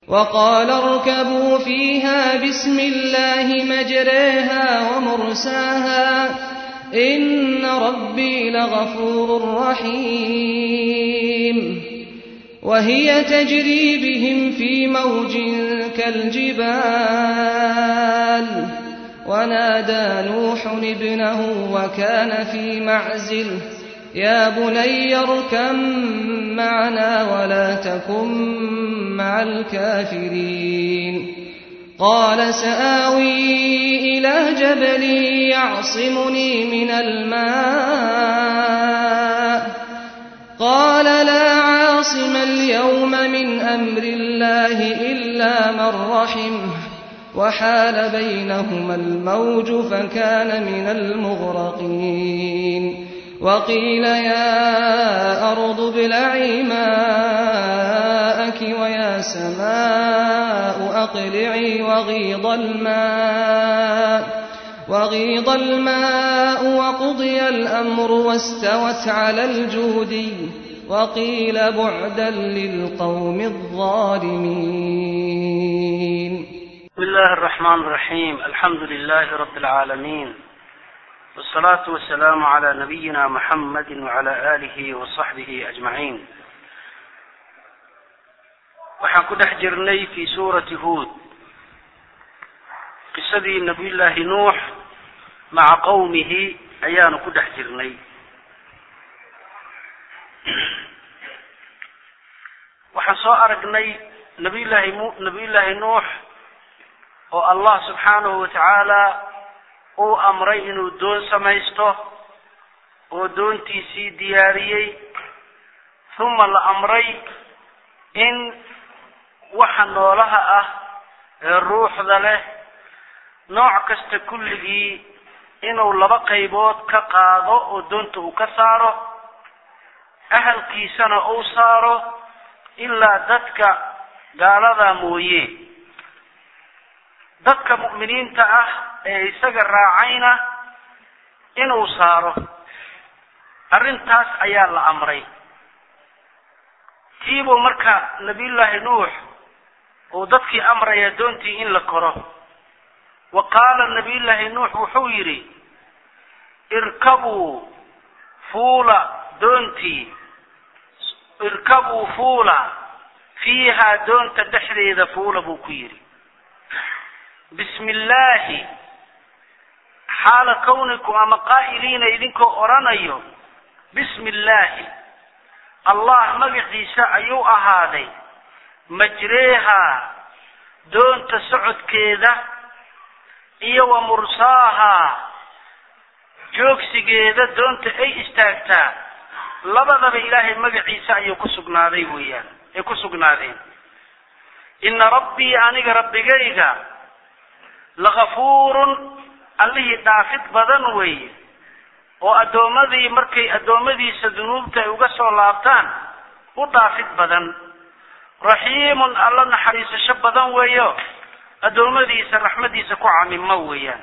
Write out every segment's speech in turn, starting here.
وقال اركبوا فيها بسم الله مجريها ومرساها إن ربي لغفور رحيم وهي تجري بهم في موج كالجبال ونادى نوح ابنه وكان في معزل يا بني اركم معنا ولا تكن مع الكافرين قال سآوي إلى جبل يعصمني من الماء قال لا عاصم اليوم من أمر الله إلا من رحمه وحال بينهما الموج فكان من المغرقين وقيل يا أرض ابلعي ماءك ويا سماء أقلعي وغيض الماء وغيض الماء وقضي الأمر واستوت على الجودي وقيل بعدا للقوم الظالمين بسم الله الرحمن الرحيم الحمد لله رب العالمين والصلاة والسلام على نبينا محمد وعلى آله وصحبه أجمعين waxaan ku dhex jirnay fi suurati huod qisadii nabiyullaahi nuux maca qowmihi ayaanu ku dhex jirnay waxaan soo aragnay nabiyullaahi mu nabiyullaahi nuux oo allah subxaanahu wa tacaala uu amray inuu doon samaysto oo doontiisii diyaariyey huma la amray in waxa noolaha ah ee ruuxda leh nooc kasta kulligii inuu laba qaybood ka qaado oo doonta uu ka saaro ahalkiisana uu saaro ilaa dadka gaalada mooye dadka mu'miniinta ah ee isaga raacayna inuu saaro arrintaas ayaa la amray tiibuu marka nabiyullaahi nuux uu dadkii amraya doontii in la koro wa qaala nabiyullaahi nuux wuxuu yidhi irkabuu fuula doontii irkabuu fuula fiihaa doonta dhexdeeda fuula buu ku yidhi bismi illaahi xaala kawnikum ama qaa'iliina idinkoo odhanayo bismi illaahi allah magaciisa ayuu ahaaday majreehaa doonta socodkeeda iyo wa mursaahaa joogsigeeda doonta ay istaagtaa labadaba ilaahay magaciisa ayuu ku sugnaaday weeyaan ay ku sugnaadeen ina rabbii aniga rabbigayga lagafuurun allihii dhaafid badan weeye oo addoommadii markay addoommadiisa dunuubta ay uga soo laabtaan u dhaafid badan raxiimun alla naxariisasho badan weeyo addoommadiisa raxmadiisa ku camimo weeyaan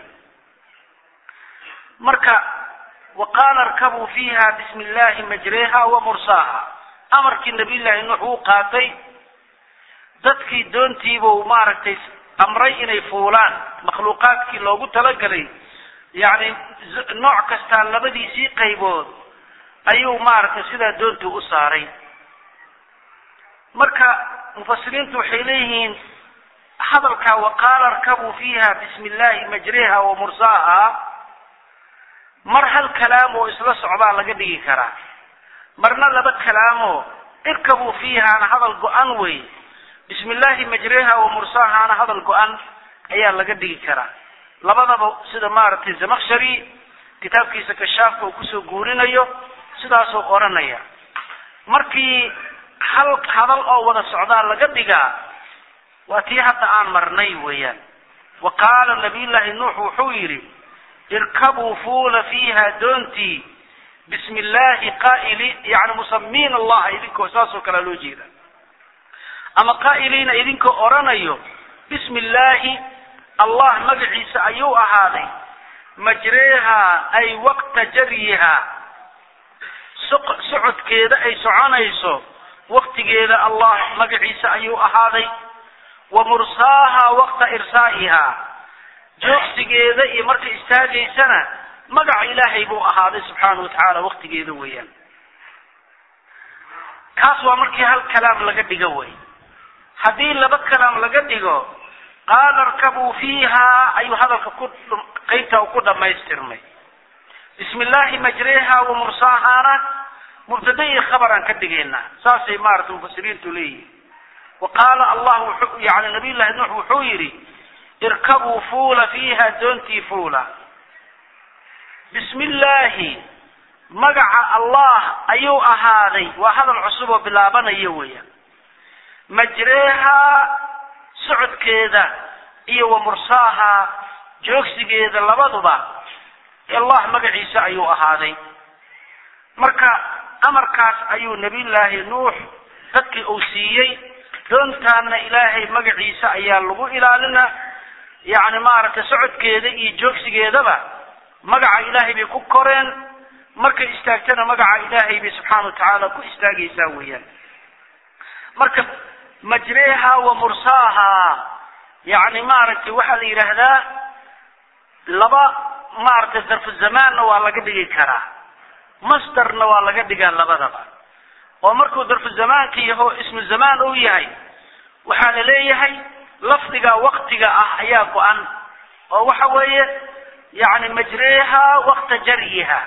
marka wa qaala arkabuu fiiha bismi illaahi majreeha wa mursaaha amarkii nabiyullaahi nuux uu qaatay dadkii doontiibuu maaragtay amray inay fuulaan makhluuqaadkii loogu talagalay yacni nooc kastaa labadiisii qaybood ayuu maaragtay sidaa doontii u saaray marka mufasiriintu waxay leeyihiin hadalkaa waqaala arkabuu fiiha bismi illaahi majreha wa mursaaha mar hal kalaam oo isla socdaa laga dhigi karaa marna laba kalaamoo irkabuu fiihaana hadal go-an wey bismi illaahi majreha wa mursaahaana hadal go-an ayaa laga dhigi karaa labadaba sida maaragtay zamakshari kitaabkiisa kashaafka uu kusoo guurinayo sidaasuu odhanaya markii hal hadal oo wada socdaa laga dhigaa waa tii hadda aan marnay weeyaan wa qaala nabiyullaahi nuux wuxuu yidhi irkabuu fuula fiiha doontii bismi illaahi qaa'ili yani musamiin allaha idinkoo saasoo kalea loo jeeda ama qaa'iliina idinkoo odhanayo bismi illaahi allah magaciisa ayuu ahaaday majreehaa ay waqta jaryihaa socodkeeda ay soconayso waktigeeda allah magaciisa ayuu ahaaday wa mursaaha waqta irsaa'iha joogsigeeda iyo markay istaagaysana magaca ilaahay buu ahaaday subxaana wa tacaala waqtigeeda weeyaan kaas waa markii hal kalaam laga dhigo wey haddii laba kalaam laga dhigo qaala arkabuu fiiha ayuu hadalka ku qeybta ku dhamaystirmay bismi illaahi majreha wa mursaahana mubtada iyo khabaraan ka dhigaynaa saasay maarata mufasiriintu leeyihin wa qaala allah wuxuu yani nabiy llahi nuux wuxuu yidhi irkabuu fuula fiiha doontii fuula bismi illaahi magaca allah ayuu ahaaday waa hadal cusub oo bilaabanaya weeyaan majreha socodkeeda iyo wa mursaaha joogsigeeda labaduba allah magaciisa ayuu ahaaday marka amarkaas ayuu nabiyullaahi nuux dadkii uu siiyey doontaana ilaahay magaciisa ayaa lagu ilaalina yacni maaragtay socodkeeda iyo joogsigeedaba magaca ilaahay bay ku koreen markay istaagtana magaca ilaahay bay subxaana wa tacaala ku istaagaysaa weeyaan marka majreha wa mursaaha yacni maaragtay waxaa la yidhaahdaa laba maaragtay darfu zamaanna waa laga dhigi karaa masdarna waa laga dhigaa labadaba oo markuu darfu zamaanka yaho ismu zamaan uu yahay waxaa la leeyahay lafdiga waktiga ah ayaa go-an oo waxa weeye yani majreha wakta jaryiha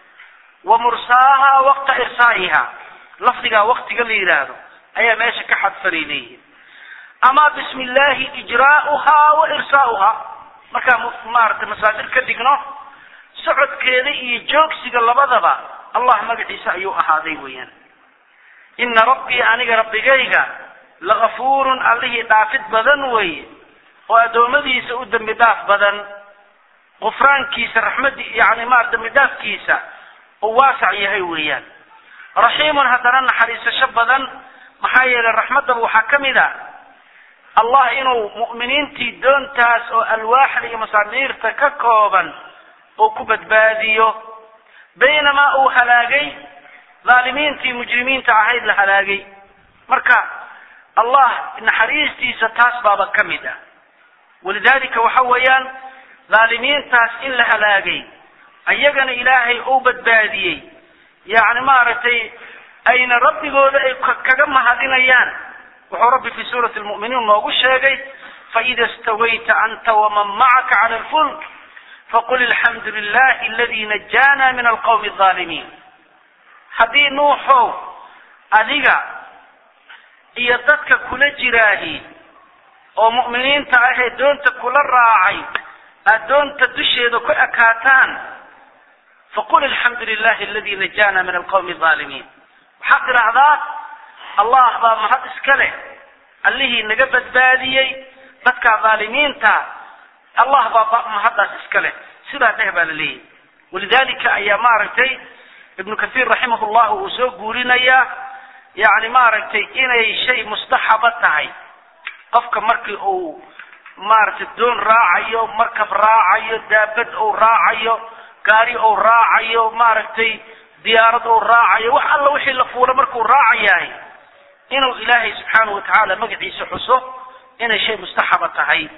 wa mursaaha wakta irsaa'iha lafdigaa waktiga la yidhaahdo ayaa meesha ka xadfanay leeyihin ama bismi illaahi ijraa'uha wa irsaa'uha markaan maaragtay masaadir ka dhigno socodkeeda iyo joogsiga labadaba allah magaciisa ayuu ahaaday weeyaan ina rabbii aniga rabbigayga lagafuurun allihii dhaafid badan weeye oo addoommadiisa u dembi dhaaf badan gufraankiisa raxmadi yani ma dembi dhaafkiisa uu waasac yahay weeyaan raxiimun haddana naxariisasho badan maxaa yeelay raxmaddaba waxaa ka mid a allah inuu mu'miniintii doontaas oo alwaaxda iyo masaamiirta ka kooban uu ku badbaadiyo baynamaa uu halaagay dhaalimiintii mujrimiinta ahayd la halaagay marka allah naxariistiisa taas baaba ka mid ah walidaalika waxa weeyaan dhaalimiintaas in la halaagay ayagana ilaahay uu badbaadiyey yacni maaragtay ayna rabbigooda ay kaga mahadinayaan wuxuu rabbi fi suurati lmu'miniin noogu sheegay faida stawayta anta waman macaka cala alfulk faqul alxamdu lilahi aladi najaana min alqawmi alظaalimiin haddii nuuxow adiga iyo dadka kula jiraahi oo mu'miniinta ahee doonta kula raacay aad doonta dusheeda ku ekaataan faqul alxamdu lilahi aladi najaana min alqawmi alظaalimiin waxaad tidhaahdaa allah baa mahad iska leh allihii naga badbaadiyey dadkaa dhaalimiinta allah baa mahaddaas iska leh sidaa dheh baa la leeyahy walidalika ayaa maaragtay ibnu kathiir raximah llah uu soo guurinayaa yani maaragtay inay shay mustaxaba tahay qofka markii uu maaragtay doon raacayo markab raacayo daabad uu raacayo gaari uu raacayo maaragtay diyaarad uu raacayo wax alla wixii la fuulo markuu raacayahay inuu ilaahay subxaana wa tacaala magaciisa xuso inay shay mustaxaba tahay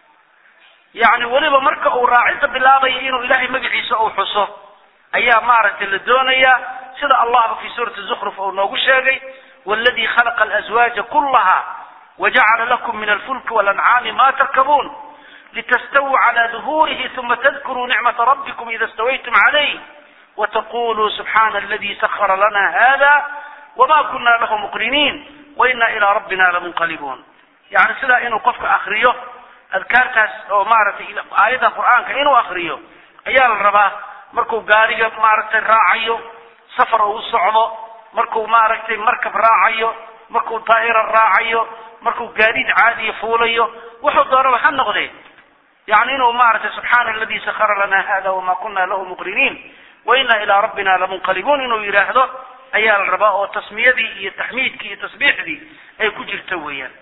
yacni weliba marka uu raacinta bilaabayo inuu ilaahay magaciisa uu xuso ayaa maaragtay la doonayaa sida allahba fi suurati zukruf uu noogu sheegay waladi khalaqa alazwaaja kullaha wajacala lakum min alfulki walancaami ma tarkabuun litastawuu cala duhurihi uma tadkuruu nicmata rabbikum ida stawaytum calayh wataquluu subxaana aladi sahara lana hada wma kuna lahu muqriniin waina ilaa rabbina lamunqalibuun yani sidaa inuu qofka akriyo adkaartaas oo maaragtay aayadda qur'aanka inuu akriyo ayaa la rabaa markuu gaariga maaragtay raacayo safar uu socdo markuu maaragtay markab raacayo markuu daa'ira raacayo markuu gaadiid caadiya fuulayo wuxuu doonaba ha noqdee yani inuu maaragtay subxaana aladi sahara lana hada wama kuna lahu muqriniin waina ilaa rabbina lamunqalibuun inuu yidhaahdo ayaa la rabaa oo tasmiyadii iyo taxmiidkii iyo tasbiixdii ay ku jirto weeyaan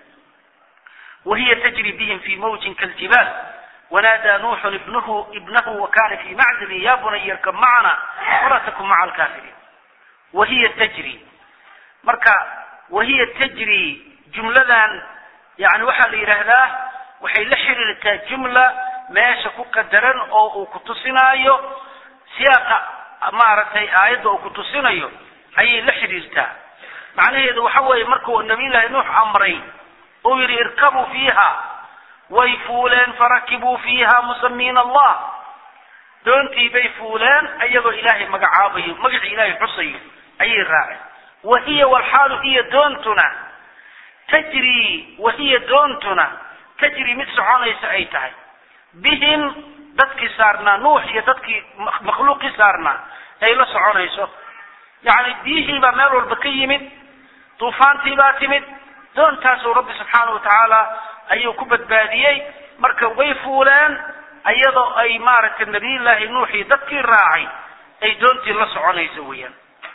wahiya tajri bihim fi mawjin kaljibaal wanaadaa nuuxun ibnuhu ibnahu wakana fi macdilin ya bunay yarkab macana walaa takun maca alkaafiriin wahiya tajri marka wahiya tajri jumladan yani waxaa la yidhaahdaa waxay la xiriirtaa jumla meesha ku qadaran oo uu ku tusinaayo siyaaqa maaragtay aayadda uu ku tusinayo ayay la xidhiirtaa macnaheedu waxa weeye markuu nabiyullaahi nuux amray uu yidhi irkabuu fiiha way fuuleen farakibuu fiiha musamiina allah doontii bay fuuleen iyagoo ilaahay magacaabayo magacii ilaahay xusayo ayay raaceen wahiya walxaalu hiya doontuna tajrii wahiya doontuna tajri mid soconaysa ay tahay bihim dadkii saarnaa nuux iyo dadkii makhluuqii saarnaa ay la soconayso yacni biyihii baa meel walba ka yimid duufaantii baa timid doontaasuu rabbi subxaana wa tacaala ayuu ku badbaadiyey marka way fuuleen iyadoo ay maaragtay nabiyullaahi nuux iyo dadkii raacay ay doontii la soconayso weeyaan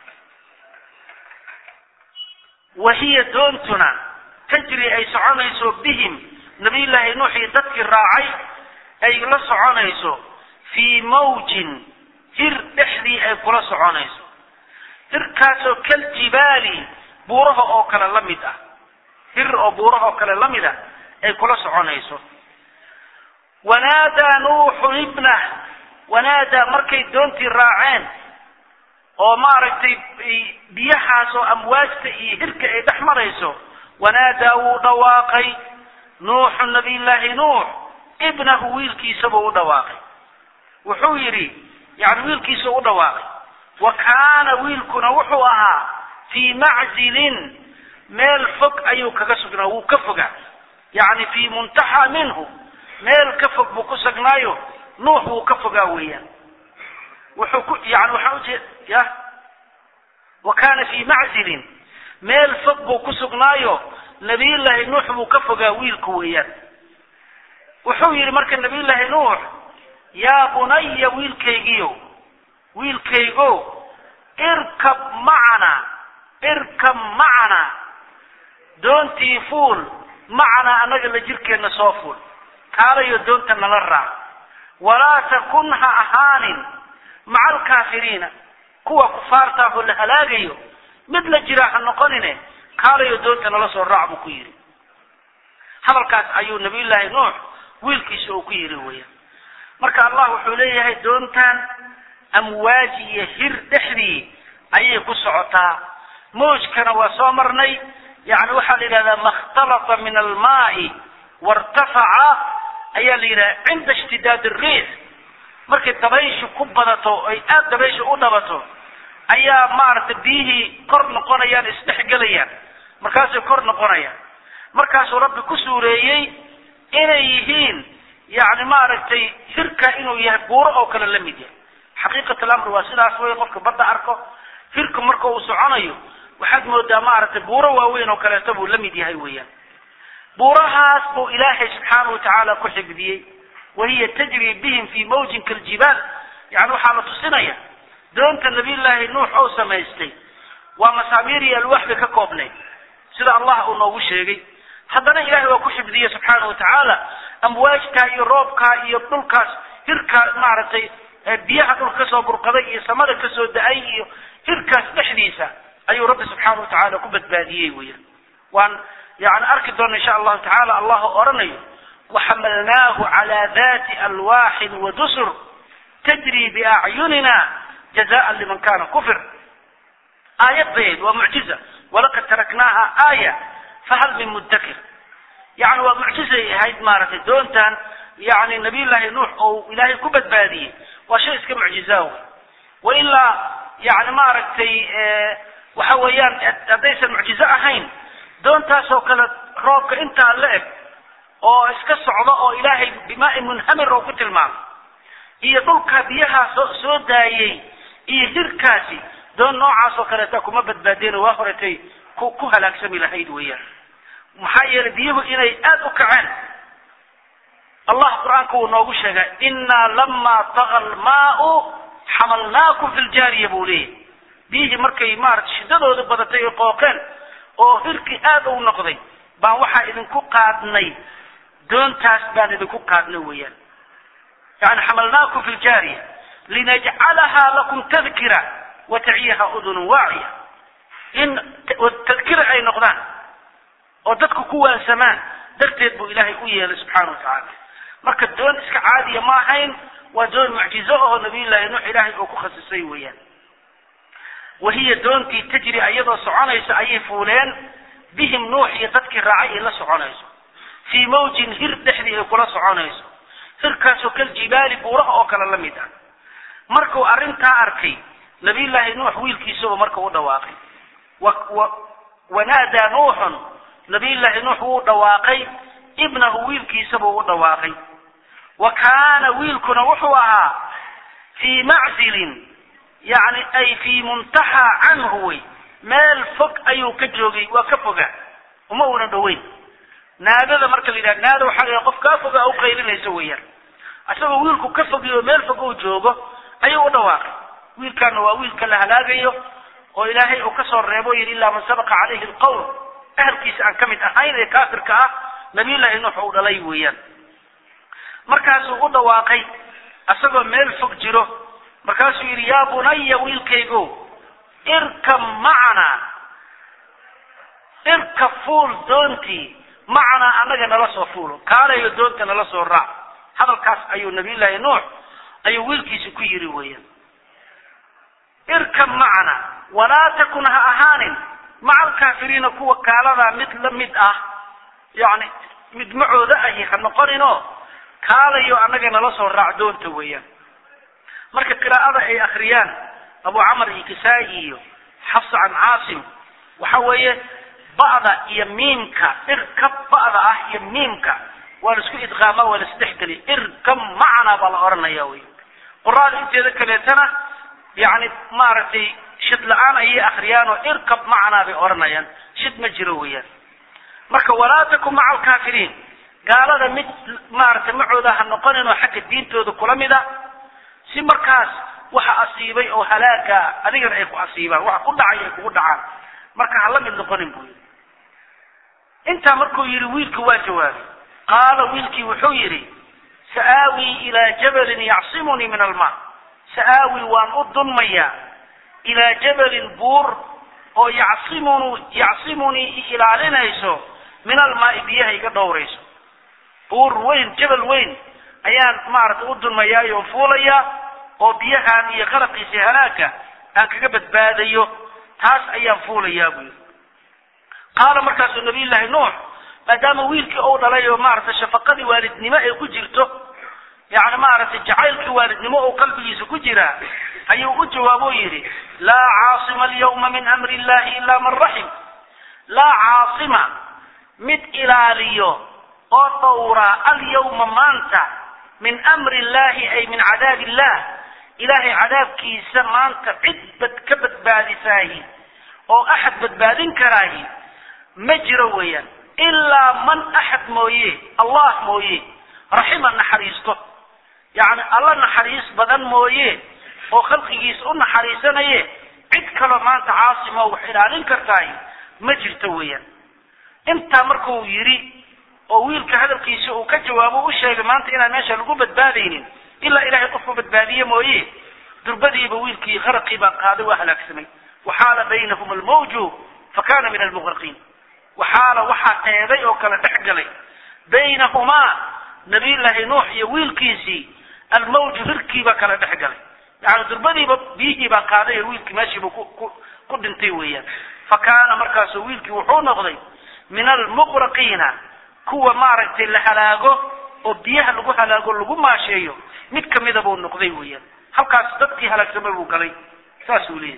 wahiya doontuna tajri ay soconayso bihim nabiyullaahi nuux iyo dadkii raacay ay la soconayso fii mawjin hir dhexdii ay kula soconayso hirkaasoo kaljibaali buuraha oo kale la mid ah hir oo buuraha oo kale la mid ah ay kula soconayso wanaadaa nuuxun ibnah wanaadaa markay doontii raaceen oo maaragtay biyahaas oo amwaajta iyo hirka ay dhex marayso wanaadaa wuu dhawaaqay nuuxu nabiyullaahi nuux ibnahu wiilkiisabuu u dhawaaqay wuxuu yidhi yani wiilkiisa u dhawaaqay wa kaana wiilkuna wuxuu ahaa fii maczilin meel fog ayuu kaga sugnaa wuu ka fogaa yani fii muntaxa minhu meel ka fog buu ku sugnaayo nuux wuu ka fogaa weeyaan wuxuu ku yani waxaa ujeed ya wa kaana fii maczilin meel fog buu ku sugnaayo nabiyullaahi nuux buu ka fogaa wiilku weeyaan wuxuu yidhi marka nabiyullaahi nuux yaa bunaya wiilkaygiyo wiilkaygo irkab macana irkab macana doontii fuul macanaa annaga la jirkeenna soo fuul kaalayo doonta nala raac walaa takun ha ahaanin maca alkaafiriina kuwa kufaartaahoo la halaagayo mid la jiraa ha noqonine kaalayo doonta nala soo raac buu ku yidhi hadalkaas ayuu nabiyullaahi nuux wiilkiisa uu ku yidhi weeyaan marka allah wuxuu leeyahay doontan amwaaji iyo hir dhexdii ayay ku socotaa mawjkana waa soo marnay yani waxaa la yidhahdaa makhtalata min almaai wartafaca ayaa la yidhahda cinda ishtidaad ariix markay dabayshu ku badato ay aada dabayshu u dhabato ayaa maaragtay biyihii kor noqonayaan isdhexgelayaan markaasay kor noqonayaan markaasuu rabbi ku suureeyey inay yihiin yani maaragtay hirka inuu yahay buuro oo kale la mid yahay xaqiiqat alamr waa sidaas wey qofka badda arko hirku marka uu soconayo waxaad moodaa maaragtay buuro waaweyn oo kaleeto buu la mid yahay weeyaan buurahaas buu ilaahay subxaana wa tacaala ku xifdiyey wahiya tajri bihim fii mawjin kaljibaal yani waxaa la tusinaya doonta nabiyullaahi nuux oo samaystay waa masaamiir iyo alwaax bay ka koobnayd sida allah uu noogu sheegay haddana ilahay waa ku xifdiyey subxaana wa tacaala amwaajtaa iyo roobkaa iyo dhulkaas hirkaa maaragtay biyaha dhulka kasoo burqaday iyo samada kasoo da-ay iyo hirkaas dhexdiisa ayuu rabbi subxaana wa tacaala ku badbaadiyey weeyaan waan yani arki doona insha allahu tacaala allah oranayo waxamalnaahu calaa dati alwaaxin wadusur tajri biacyunina jazaan liman kana kufir aayad bayd waa mucjiza walaqad taraknaaha aaya fahal min mudakir yani waa mucjizay ahayd maaragtay doontan yani nabiyullaahi nuux oo ilaahay ku badbaadiyey waa shay iska mucjizaa wey wailaa yani maaragtay waxa weeyaan haddaysan mucjizo ahayn doontaasoo kale roobka intaa la eg oo iska socda oo ilaahay bimaain munhamir oo ku tilmaamay iyo dhulka biyaha soo soo daayey iyo hirkaasi doon noocaas oo kaleeta kuma badbaadeen waa horetay ku ku halaagsami lahayd weeyaan maxaa yeelay biyuhu inay aada u kaceen allah qur-aanka wuu noogu sheegay innaa lamaa taga almaau xamalnaakum fi ljaariya buu leeyahy biyihii markay maarata shiddadooda badatay ay qooqeen oo hirkii aada u noqday baan waxaa idinku qaadnay doontaas baan idinku qaadnay weeyaan yani xamalnaakum fi ljaariya linajcalahaa lakum tadkira wataciyaha udunun waaciya in tadkira ay noqdaan oo dadku ku waansamaan darteed buu ilaahay u yeelay subxaana wa tacaala marka doon iska caadiya ma ahayn waa doon mucjizo ahoo nabiyullaahi nuux ilaahay uu ku khasisay weeyaan wahiya doontii tajri iyadoo soconaysa ayay fuuleen bihim nuux iyo dadkii raacay ay la soconayso fii mawjin hir dhexdii ay kula soconayso hirkaasoo kaljibaali buuraha oo kale la mid ah markuu arrintaa arkay nabiyullaahi nuux wiilkiisaba marka u dhawaaqay wanaadaa nuuxun nabiyullaahi nuux wuu dhawaaqay ibnahu wiilkiisabuu u dhawaaqay wa kaana wiilkuna wuxuu ahaa fii maczilin yani ay fii muntaxaa canhu wey meel fog ayuu ka joogay waa ka foga uma una dhoweyn naadada marka la yidhaha naada waxaa la qof kaa foga u qaylinaysa weeyaan isagoo wiilku ka fogiyo meel fog uu joogo ayuu u dhawaaqay wiilkaana waa wiilka la halaagayo oo ilaahay uu kasoo reebo yidhi ilaa man sabaqa calayhi alqowl ahalkiisa aan ka mid ahayn ee kaafirka ah nabiyullaahi nuux uu dhalay weeyaan markaasuu u dhawaaqay isagoo meel fog jiro markaasuu yidhi yaa bunaya wiilkaygo irkab macanaa irkab fuul doontii macanaa annaga nala soo fuulo kaalayo doonta nala soo raac hadalkaas ayuu nabiyullaahi nuux ayuu wiilkiisa ku yidhi weeyaan irkab macana walaa takun ha ahaanin maca alkaafiriina kuwa kaaladaa mid la mid ah yacni mid macooda ahi ha noqoninoo kaalayo annaga nala soo raac doonta weeyaan marka qiraa'ada ay akriyaan abu camar iyo kisaa-i iyo xafsa can caasim waxa weeye ba'da iyo miimka irkab ba'da ah iyo miimka waa la isku idqaamaa waa la isdhexgeliya irkab macana baa la odhanaya wey quraada inteeda kaleetana yani maaragtay shid la-aan ayay akriyaan oo irkab macanaa bay odhanayaan shid ma jiro weeyaan marka walaa takun maca alkaafiriin gaalada mid maaragtay macooda ha noqonin oo xagga diintooda kula mid a si markaas waxa asiibay oo halaaga adigana ay ku asiibaan waxa ku dhacay ay kugu dhacaan marka ha la mid noqonin buu yidhi intaa markuu yidhi wiilki waa jawaabay qaala wiilkii wuxuu yidhi sa'aawii ilaa jabalin yacsimunii min almaa sa'aawi waan u dunmayaa ilaa jabalin buur oo yacsimunu yacsimunii i ilaalinayso min almaai biyaha iga dhowrayso buur weyn jabal weyn ayaan maaragtay u dunmayaayo on fuulayaa oo biyahaan iyo qaraqiisa halaagka aan kaga badbaadayo taas ayaan fuulayaa buu yidhi qaala markaasuu nabiyullaahi nuux maadaama wiilkii uu dhalay oo maaragtay shafaqadii waalidnimo ay ku jirto yani maaragtay jacaylkii waalidnimo oo qalbigiisa ku jiraa ayuu u jawaabo yidhi laa caasima alyawma min amri illahi ila man raxim laa caasima mid ilaaliyo oo dhowraa alyawma maanta min amri illahi ay min cadaab illah ilaahay cadaabkiisa maanta cid bad ka badbaadisaahi oo axad badbaadin karaahi ma jiro weeyaan ilaa man axad mooye allah mooye raxima naxariisto yacni alla naxariis badan mooye oo khalqigiisa u naxariisanaye cid kaloo maanta caasimo wax ilaalin kartaay ma jirto weeyaan intaa markuu yidhi oo wiilka hadalkiisa uu ka jawaabo u sheegay maanta inaan meesha lagu badbaadaynin ilaa ilaahay qofku badbaadiye mooye durbadiiba wiilkii qaraqii baa qaaday waa halaagsamay waxaala baynahum almawju fakana min almuqraqiin waxaala waxaa qeeday oo kale dhex galay baynahumaa nabiyullaahi nuux iyo wiilkiisii almawju hirkii baa kala dhex galay yani durbadiiba biyihii baa qaaday oo wiilkii meeshiiba ku ku ku dhintay weeyaan fa kaana markaasu wiilkii wuxuu noqday min almuqraqiina kuwa maaragtay la halaago oo biyaha lagu halaago lagu maasheeyo mid kamida buu noqday weeyaan halkaas dadkii halaagsamay buu galay saasuu leeyahay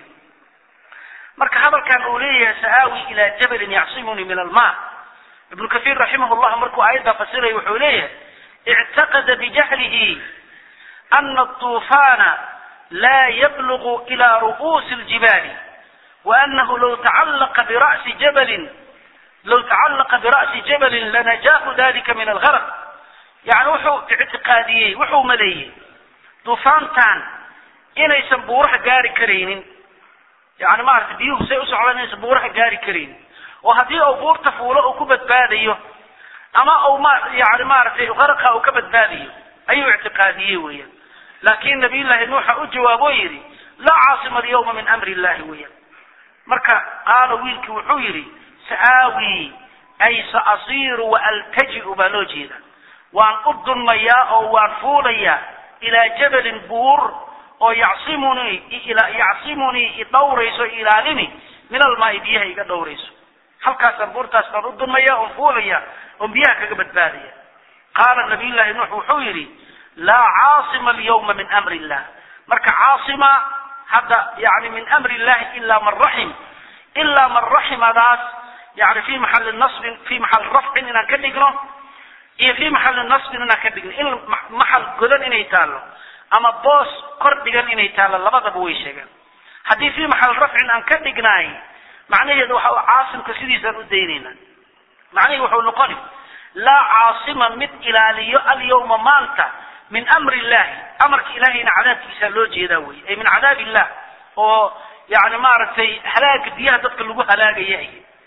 marka hadalkan uu leeyahay sa'aawi ilaa jabalin yacsimunii min almaa ibnu kathiir raximah llah markuu aayaddaa fasiraya wuxuu leeyahay ictaqada bijahlihi ana الطuufana la yablugu ila ru'uusi اljibaali waanahu law tacalaqa bira'si jabalin law tacalaqa bira'si jabalin lanajaahu dalika min algarq yani wuxuu ictiqaadiyey wuxuu maleeyey duufaantan inaysan buuraha gaari karaynin yani maaragtay biyuhu say u socdaan inaysan buuraha gaari karaynin oo haddii uu buurta fuulo uu ku badbaadayo ama uu ma yani maaragtay qarqa uu ka badbaadayo ayuu ictiqaadiyey weeyaan laakin nabiyullaahi nuuxa u jawaabo yidhi laa caasima alyawma min amri illahi weeyaan marka qaala wiilkii wuxuu yidhi sa'aawi ay saasiiru waaltaji'u baa loo jeeda waan u dunmayaa oo waan fuulayaa ilaa jabalin buur oo yacsimunii yacsimunii idhawrayso ilaalini min almaai biyaha iga dhowrayso halkaasaan buurtaas baan u dunmaya oon fuulaya oon biyaha kaga badbaadaya qaala nabiy llahi nuux wuxuu yidhi laa caasima alyawma min amri illah marka caasima hadda yani min amri illahi ila man raxim ilaa man raximadaas yani fi maxali nasbin fi maxali rafcin inaan ka dhigno iyo fi maxali nasbin inaan ka dhigno in maxal godan inay taalo ama boos kor dhigan inay taalo labadaba way sheegeen haddii fi maxal rafcin aan ka dhignaay macnaheedu waxa caasimka sidiisaan u daynayna macnaheedu wuxuu noqoni laa caasima mid ilaaliyo alyawma maanta min amri illahi amarka ilahayna cadaabkiisaa loo jeedaa wey ay min cadaab illah oo yani maaragtay halaaga biyaha dadka lagu halaagaya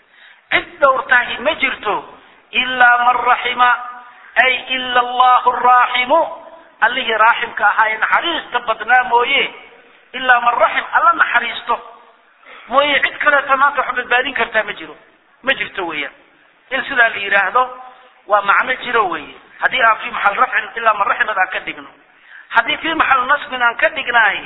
cid dhowrtahi ma jirto ilaa man raxima ay ila allahu raaximu allihii raaximka ahaa ee naxariista badnaa mooye ilaa man raxim alla naxariisto mooye cid kaleeto maanta wax badbaadin kartaa ma jiro ma jirto weeyaan in sidaa la yidhaahdo waa macno jiro weeye haddii aan fi maxal rafcin ilaa man raximad aan ka dhigno haddii fi maxal nasbin aan ka dhignaay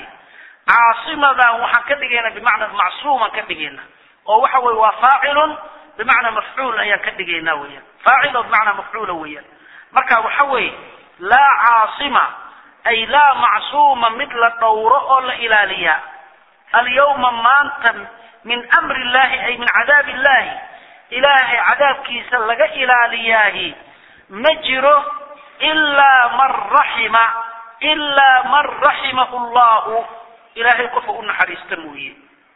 caasimadan waxaan ka dhigayna bimacna macsuuman ka dhigayna oo waxa weye waa faacilun bimacnaa mafcuul ayaan ka dhigaynaa weeyaan faacil oo bimacnaa mafcuula weeyaan marka waxa weeye laa caasima ay laa macsuuma mid la dhowro oo la ilaaliya alyawma maanta min amri illahi ay min cadaabi illahi ilaahay cadaabkiisa laga ilaaliyaahi ma jiro ilaa man raxima ilaa man raximahu llahu ilaahay qofu u naxariista mooye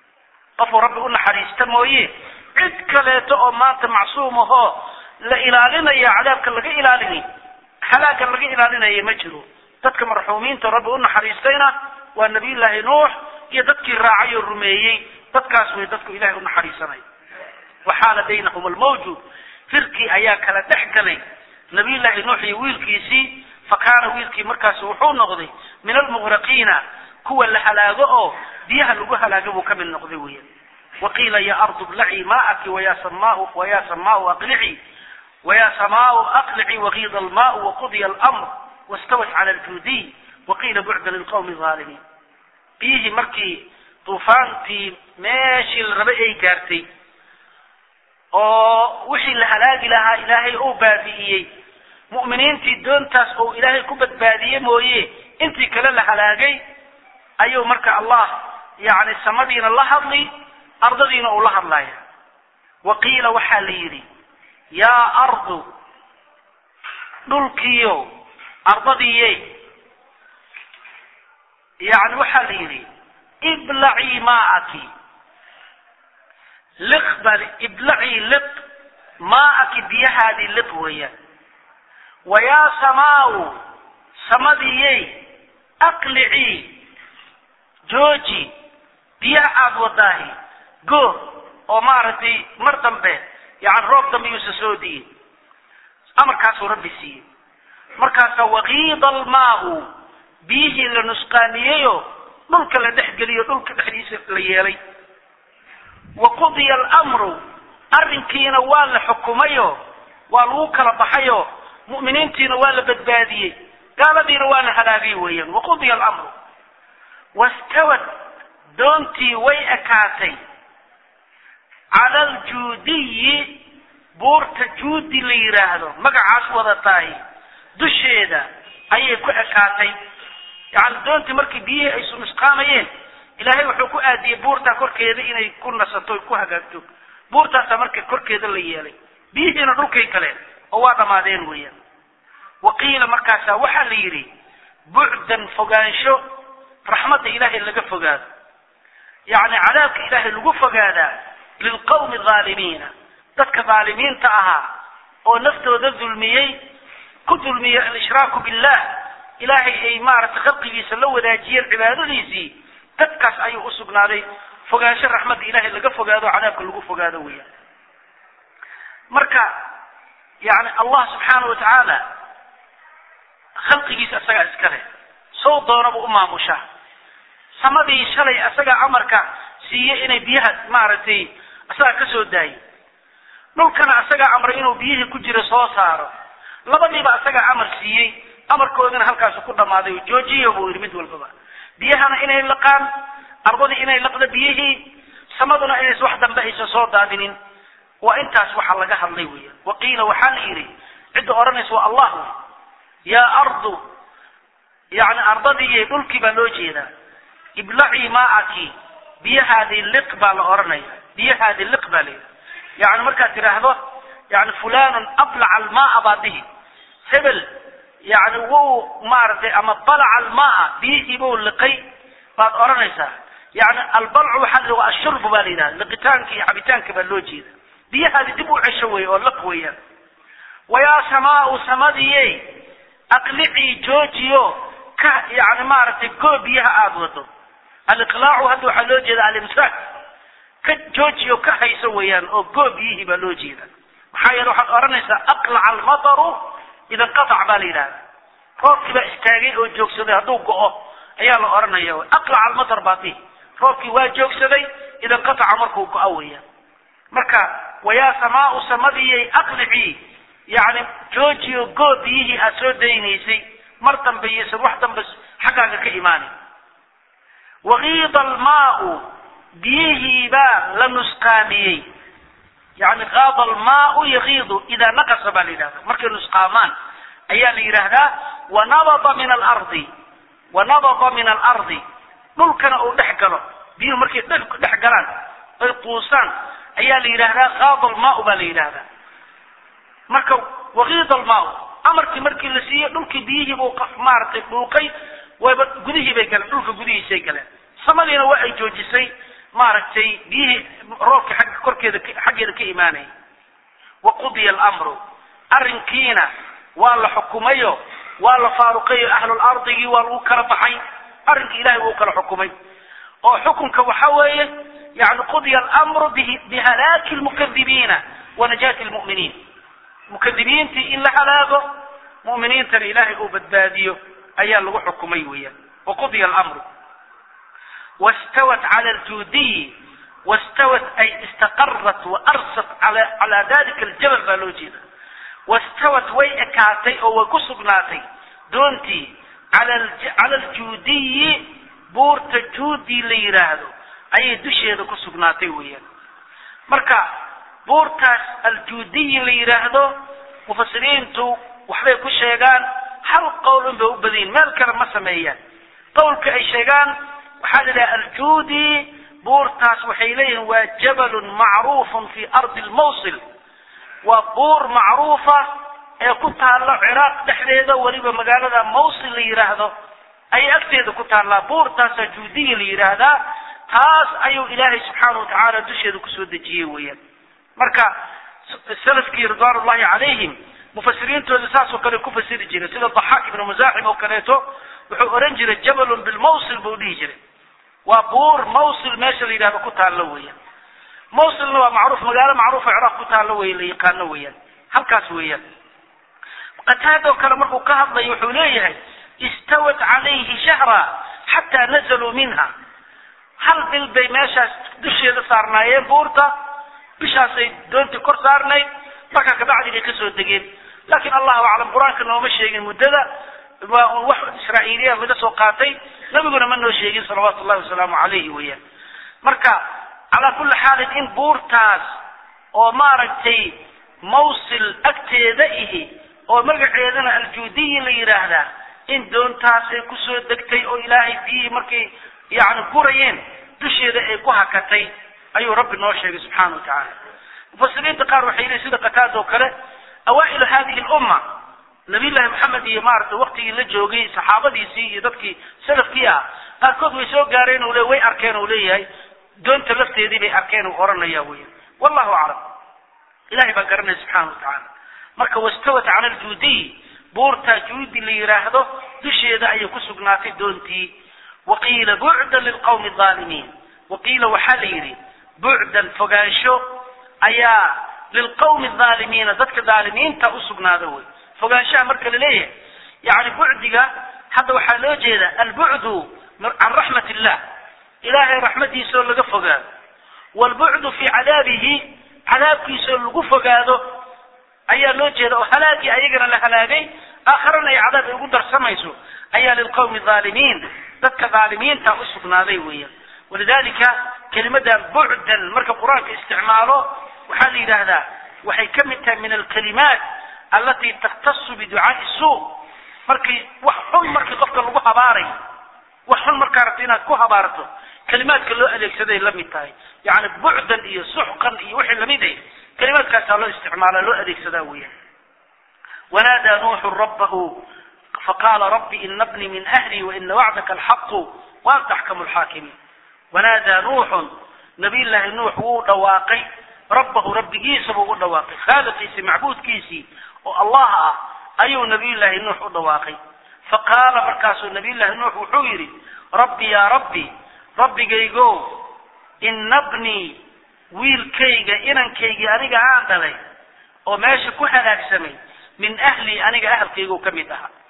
qofuu rabbi u naxariista mooye cid kaleeto oo maanta macsuum ahoo la ilaalinaya cadaabka laga ilaalini halaaga laga ilaalinaya ma jiro dadka marxuumiinta rabbi u naxariistayna waa nabiyullaahi nuux iyo dadkii raacay oo rumeeyey dadkaas way dadku ilahay u naxariisanay waxaala baynahum almawju firkii ayaa kala dhex galay nabiyullaahi nuux iyo wiilkiisii fa kaana wiilkii markaas wuxuu noqday min almughraqiina kuwa la halaago oo biyaha lagu halaago buu ka mid noqday weya waqiila ya ardu blacii maa'aki waya samaau waya samaau aqlici waya samaau aqlici wagiida almaau waqudiya almr wastawat cala aljuudiy waqiila bucda lilqawmi alaalimiin biyihii markii duufaantii meeshii la rabay ay gaartay oo wixii la halaagi lahaa ilaahay uu baabi'iyey mu'miniintii doontaas oo ilaahay ku badbaadiye mooye intii kale la halaagay ayuu marka allah yani samadiina la hadli ardadiina uu la hadlaya wa qiila waxaa la yidhi yaa ardu dhulkiyo ardadiiye yani waxaa la yidhi iblacii maa'aki liq bal iblacii liq maa'aki biyahaadii liq weeyaan wayaa samaau samadiyey aqlicii jooji biyaha aada wadaahi go oo maaragtay mar dambe yani roob dambe yuusa soo diyin amarkaasuu rabbi siiyey markaasa wakiida almaau biyihii la nusqaaniyeyo dhulka la dhex geliyo dhulka dhexdiisa la yeelay wa qudiya alamru arrinkiina waa la xukumayo waa lagu kala baxayo mu'miniintiina waa la badbaadiyey gaaladiina waa la halaagay weeyaan waqudiya alamru wastawad doontii way ekaatay cala aljuudiyi buurta juudi la yidhaahdo magacaas wadataay dusheeda ayay ku ekaatay yani doontii markii biyihii ay sunusqaamayeen ilaahay wuxuu ku aadiyey buurtaa korkeeda inay ku nasato o ku hagaagto buurtaasaa marka korkeeda la yeelay biyihiina dhulkay galeen oo waa dhammaadeen weeyaan wa qiila markaasaa waxaa la yidhi bucdan fogaansho raxmadda ilaahay laga fogaado yacni cadaabka ilaahay lagu fogaadaa lilqawmi alaalimiina dadka dhaalimiinta ahaa oo naftooda dulmiyey ku dulmiyey alshraaku billah ilaahay ay maaragtay khalqigiisa la wadaajiyeen cibaadadiisii dadkaas ayuu usugnaaday fogaansho raxmadda ilaahay laga fogaado cadaabka lagu fogaado weeyaan marka yani allah subxaana wa tacaala khalqigiisa isagaa iska leh sow doonaba u maamushaa samadii shalay isagaa amarka siiye inay biyaha maaragtay isagaa ka soo daayay dhulkana asagaa amray inuu biyihii ku jira soo saaro labadiiba asagaa amar siiyey amarkoodina halkaasu ku dhammaaday oo joojiya buu yidhi mid walbaba biyahana inay laqaan ardadii inay laqdo biyihii samaduna inays wax dambe aysan soo daadinin waa intaas waxa laga hadlay weya waqiila waxaa la yidhi cidda odhanaysa waa allah wey yaa ardu yani ardadii dhulkii baa loo jeedaa iblacii maaki biyahaadii liq baa la odhanaya biyahaadii liq baa la yidhi yani markaad tidhaahdo yani fulanun ablaca almaaa baad dhihi hebel yani wuu maaragtay ama balaca almaaa biyihii buu liqay baad odhanaysaa yani albalcu waxaa la waa ashurbu baa la yidhaha liqitaanka iyo cabitaanka baa loo jeeda biyahaadi dib u cesho wey oo liq weeyaan wayaa samaau samadiyey aqlicii joojiyo ka yani maaragtay koo biyaha aada wado aliqlaacu hadda waxaa loo jeeda alimsaak ka joojiyo ka hayso weeyaan oo goo biyihii baa loo jeeda maxaa yeele waxaad odhanaysaa aqlaca almataru ida inqatac baa la yidhahda roobkii baa istaagay oo joogsaday hadduu go-o ayaa la odhanaya aqlaca almatar baa dihi roobkii waa joogsaday ida inqataca markuu go-o weeyaan marka wayaa samaau samadiyay aqlicii yani joojiyo goo biyihii aad soo daynaysay mar dambe iyosan wax dambe xaggaaga ka imaanin wakiida almaau biyihii baa la nusqaamiyey yani qaada almaau yakiidu idaa naqasa baa la yidhahda markay nusqaamaan ayaa la yidhaahdaa wanabada min alardi wanabada min alardi dhulkana uu dhex galo biyuhu markay dhex galaan ay quusaan ayaa la yidhaahdaa qaada almaau baa la yidhahdaa marka wakiida almaau amarkii markii la siiyey dhulkii biyihii buu maaragtay dhuuqay wayba gudihii bay galeen dhulka gudihiisay galeen samadiina waa ay joojisay maaragtay biyihii roobka xagga korkeeda xaggeeda ka imaanayay wa qudiya alamru arrinkiina waa la xukumayo waa la faaruqayo ahlulardigii waa lagu kala baxay arrinkii ilahay wuu kala xukumay oo xukunka waxa weeye yani qudiya alamru bihalaaki lmukadibiina wa najaati lmu'miniin mukadibiintii in la halaago mu'miniintana ilaahay uu badbaadiyo ayaa lagu xukumay weeyaan waqudiya alamru wastawat cala aljuudiyi wastawat ay istaqarat waarsat cala dalika aljabal baa loo jeeda wastawat way ekaatay oo way ku sugnaatay doontii cala aljuudiyi buurta juudi la yidhaahdo ayay dusheeda ku sugnaatay weeyaan marka buurtaas aljuudiyi la yidhaahdo mufasiriintu waxbay ku sheegaan hal qowl un bay u badayin meel kale ma sameeyaan qowlka ay sheegaan waxaa la yidhaha aljuudi buurtaas waxay leeyihiin waa jabalun macruufun fi ardi lmawsil waa buur macruufa ee ku taalla ciraaq dhexdeeda weliba magaalada mawsil la yidhaahdo ayay agteeda ku taallaa buurtaasaa juudiyi la yidhaahdaa taas ayuu ilaahay subxaana watacaala dusheeda kusoo dejiyey weeyaan marka salafkii ridwaan ullahi calayhim mufasiriintooda saasoo kale ku fasiri jiray sida daxaaq ibnu musaaxim oo kaleeto wuxuu ohan jiray jabalun bilmawsil buu dhihi jiray waa buur mawsil meesha la yidhahdo ku taallo weeyaan mawsilna waa macruuf magaalo macruufa ciraaq ku taallo wey la yaqaano weeyaan halkaas weeyaan qataadoo kale markuu ka hadlayo wuxuu leeyahay istawat calayhi shahra xataa nazaluu minha hal bil bay meeshaas dusheeda saarnaayeen buurta bishaasay doontii kor saarnayd markaa kabacdi bay kasoo degeen laakiin allahu aclam qur-aanka nooma sheegin muddada waa un wax israa'iiliya laga soo qaatay nabiguna ma noo sheegin salawaatu llahi wasalaamu calayhi weeyaan marka calaa kulli xaalin in buurtaas oo maaragtay mawsil agteeda ihi oo magaceedana aljuudiyi la yidhaahdaa in doontaas ay kusoo degtay oo ilaahay biyihii markay yani gurayeen dusheeda ay ku hakatay ayuu rabbi noo sheegay subxaana wa tacaala mufasiriinta qaar waxay leeyihin sida qataada oo kale awaa'ilu hadihi lumma nabiyullahi maxamed iyo maaragtay waktigii la joogay saxaabadiisii iyo dadkii salafkii ah qaarkood way soo gaareen o le way arkeen oo leeyahay doonta lafteedii bay arkeen uu oranaya weyan wallahu aclam ilahay baa garanaya subxaana wa tacaala marka wastawat cala aljuudiy buurtaa juudi la yidhaahdo dusheeda ayay ku sugnaatay doontii waqiila bucdan lilqawmi aalimiin waqiila waxaa la yidhi bucdan fogaansho ayaa lilqawmi aalimiina dadka dhaalimiinta usugnaada wey fogaanshaha marka la leeyahay yani bucdiga hadda waxaa loo jeeda albucdu can raxmat illah ilaahay raxmadiisaoo laga fogaado waalbucdu fii cadaabihi cadaabkiisao lagu fogaado ayaa loo jeeda oo halaagii ayagana la halaagay aakharana ay cadaab ay ugu darsamayso ayaa lilqawmi aalimiin dadka aalimiinta u sugnaaday weeyaan walidalika kelimadan bucdan marka qur-aanka isticmaalo waxaa la yidhaahdaa waxay ka mid tahay min alkalimaat allatii takhtasu biducaai suu markii wax xun markii qofka lagu habaaray wax xun markaa rabta inaad ku habaarto kalimaadka loo adeegsaday la mid tahay yani bucdan iyo suxqan iyo wixii lamid ah kalimaadkaasaa loo isticmaala loo adeegsadaa weeyaan wanaadaa nuuxu rabbahu faqaala rabbi ina bni min ahli waina wacdaka alxaqu waanta axkamu lxaakimiin wanaadaa nuuxun nabiy llaahi nuux wuu dhawaaqay rabbahu rabbigiisa buu u dhawaaqay khaaliqiisii macbuudkiisii oo allah ah ayuu nabiy llaahi nuux u dhawaaqay faqaala markaasuu nabiy llaahi nuux wuxuu yidhi rabbi yaa rabbi rabbigaygo ina bnii wiilkayga inankaygii aniga aan dhalay oo meesha ku halaagsamay min ahlii aniga ahalkaygu ka mid ahaa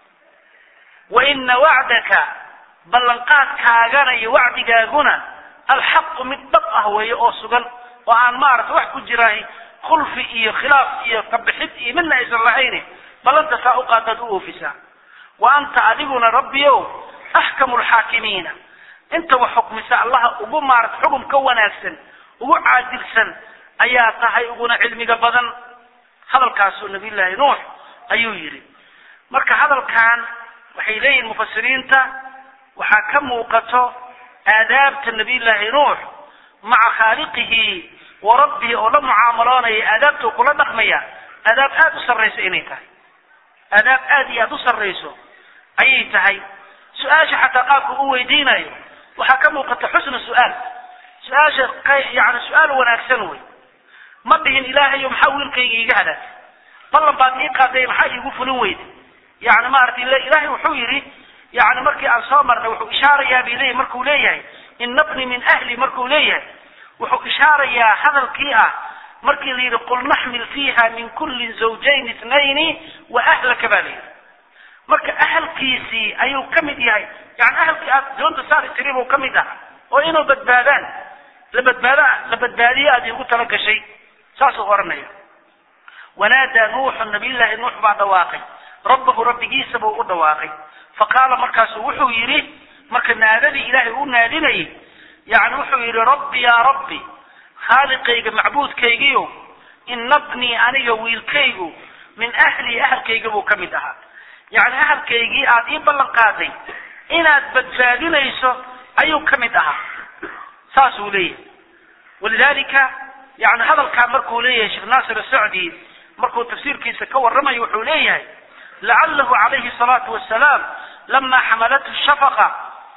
wa ina wacdaka ballanqaadkaagana iyo wacdigaaguna alxaqu mid dhab ah weeye oo sugan oo aan maarata wax ku jiraay khulfi iyo khilaaf iyo kabixid iyo midna aysan lahayni ballanta saa u qaadaad u oofisaa wa anta adiguna rabbiyow axkamu lxaakimiina inta wax xukmisa allaha ugu maarata xugum ka wanaagsan ugu caadilsan ayaa tahay uguna cilmiga badan hadalkaasuu nabiy llaahi nuux ayuu yidhi marka hadalkan waxay leeyihin mufasiriinta waxaa ka muuqato aadaabta nabiy llaahi nuux maca khaaliqihi wa rabbihi oo la mucaamaloonaya aadaabta uu kula dhaqmaya aadaab aada u sarrayso inay tahay aadaab aada iyo aada u sarrayso ayay tahay su-aasha xataa qaabka u weydiinayo waxaa ka muuqata xusna su-aal su-aasha yani su-aal wanaagsan wey ma dhihin ilaahayo maxaa wiilkayga iiga halaagay ballan baad ii qaaday maxaa iigu fulin weyda yani maarata ilaahay wuxuu yidhi yani markii aan soo marnay wuxuu ishaarayaa bay leeyahy markuu leeyahay ina bni min ahli markuu leeyahay wuxuu ishaarayaa hadalkii ah markii la yidhi qul naxmil fiiha min kulli zawjayn itnayni wa ahlaka baa la yidhi marka ahalkiisii ayuu ka mid yahay yani ahalkii aad doonta saari tiri buu ka mid aha oo inuu badbaadaan la badbaada la badbaadiyo aad iigu tala gashay saasuu oranaya wanaadaa nuuxu nabiyullaahi nuux baa dhawaaqay rabbahu rabbigiisa buu u dhawaaqay faqaala markaasu wuxuu yidhi marka naadadii ilaahay u naadinayay yani wuxuu yidhi rabbi yaa rabbi khaaliqayga macbuudkaygiyo ina bnii aniga wiilkaygu min ahlii ahalkayga buu ka mid ahaa yani ahalkaygii aad ii ballan qaaday inaad badbaadinayso ayuu ka mid ahaa saasuu leeyahay walidalika yani hadalkaa markuu leeyahay sheekh naasir asacdi markuu tafsiirkiisa ka warramayo wuxuu leeyahay lacalahu calayhi salaatu wasalaam lama xamalathu shafaqa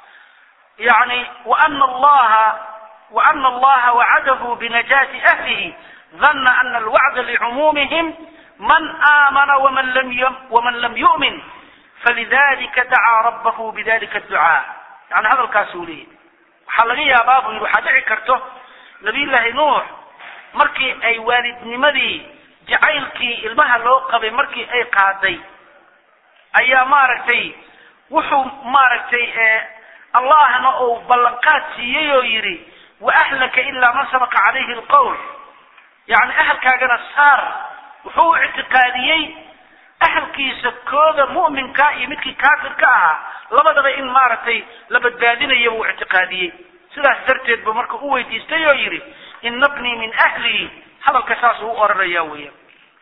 yani waana allaha waana allaha wacadahu binajaati ahlihi dana ana alwacda licumuumihim man aamana waman lam waman lam yu'min falidalika dacaa rabbahu bidalika adducaa yani hadalkaasuu leeyahy waxaa laga yaabaa buu yidhi waxaa dhici karto nabiyullaahi nuux markii ay waalidnimadii jacaylkii ilmaha loo qabay markii ay qaaday ayaa maaragtay wuxuu maaragtay allahna uu ballanqaad siiyey oo yidhi wa ahlaka ilaa man sabaqa calayhi alqowl yani ahalkaagana saar wuxuu u ictiqaadiyey ahalkiisa kooda mu'minka iyo midkii kaafirka ahaa labadaba in maaragtay la badbaadinayo buu ictiqaadiyey sidaas darteed buu marka u weydiistay oo yidhi ina bnii min ahlii hadalka saasuu u oranaya weeyaan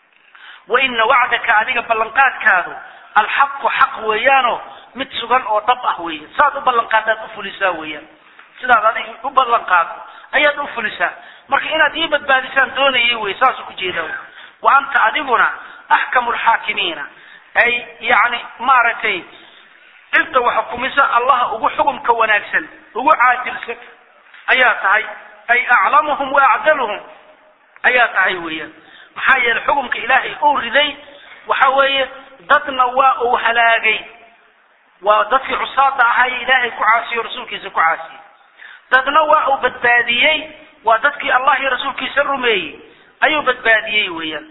wa ina wacdaka adiga ballanqaadkaadu alxaqu xaq weeyaano mid sugan oo dhab ah weeye saad u ballanqaadaad u fulisaa weeyaan sidaad adiga u ballanqaado ayaad u fulisaa marka inaad ii badbaadisaan doonayay wey saasuu ku jeedaa wa anta adiguna axkamu lxaakimiina ay yani maaragtay cidda wax xukumisa allaha ugu xukumka wanaagsan ugu caadilsan ayaa tahay ay aclamuhum wa acdaluhum ayaa tahay weeyaan maxaa yeelay xukumka ilaahay uu riday waxa weeye dadna waa uu halaagay waa dadkii cusaada ahaye ilaahay ku caasiyo rasuulkiisa ku caasiyey dadna waa uu badbaadiyey waa dadkii allah iyo rasuulkiisa rumeeyey ayuu badbaadiyey weeyaan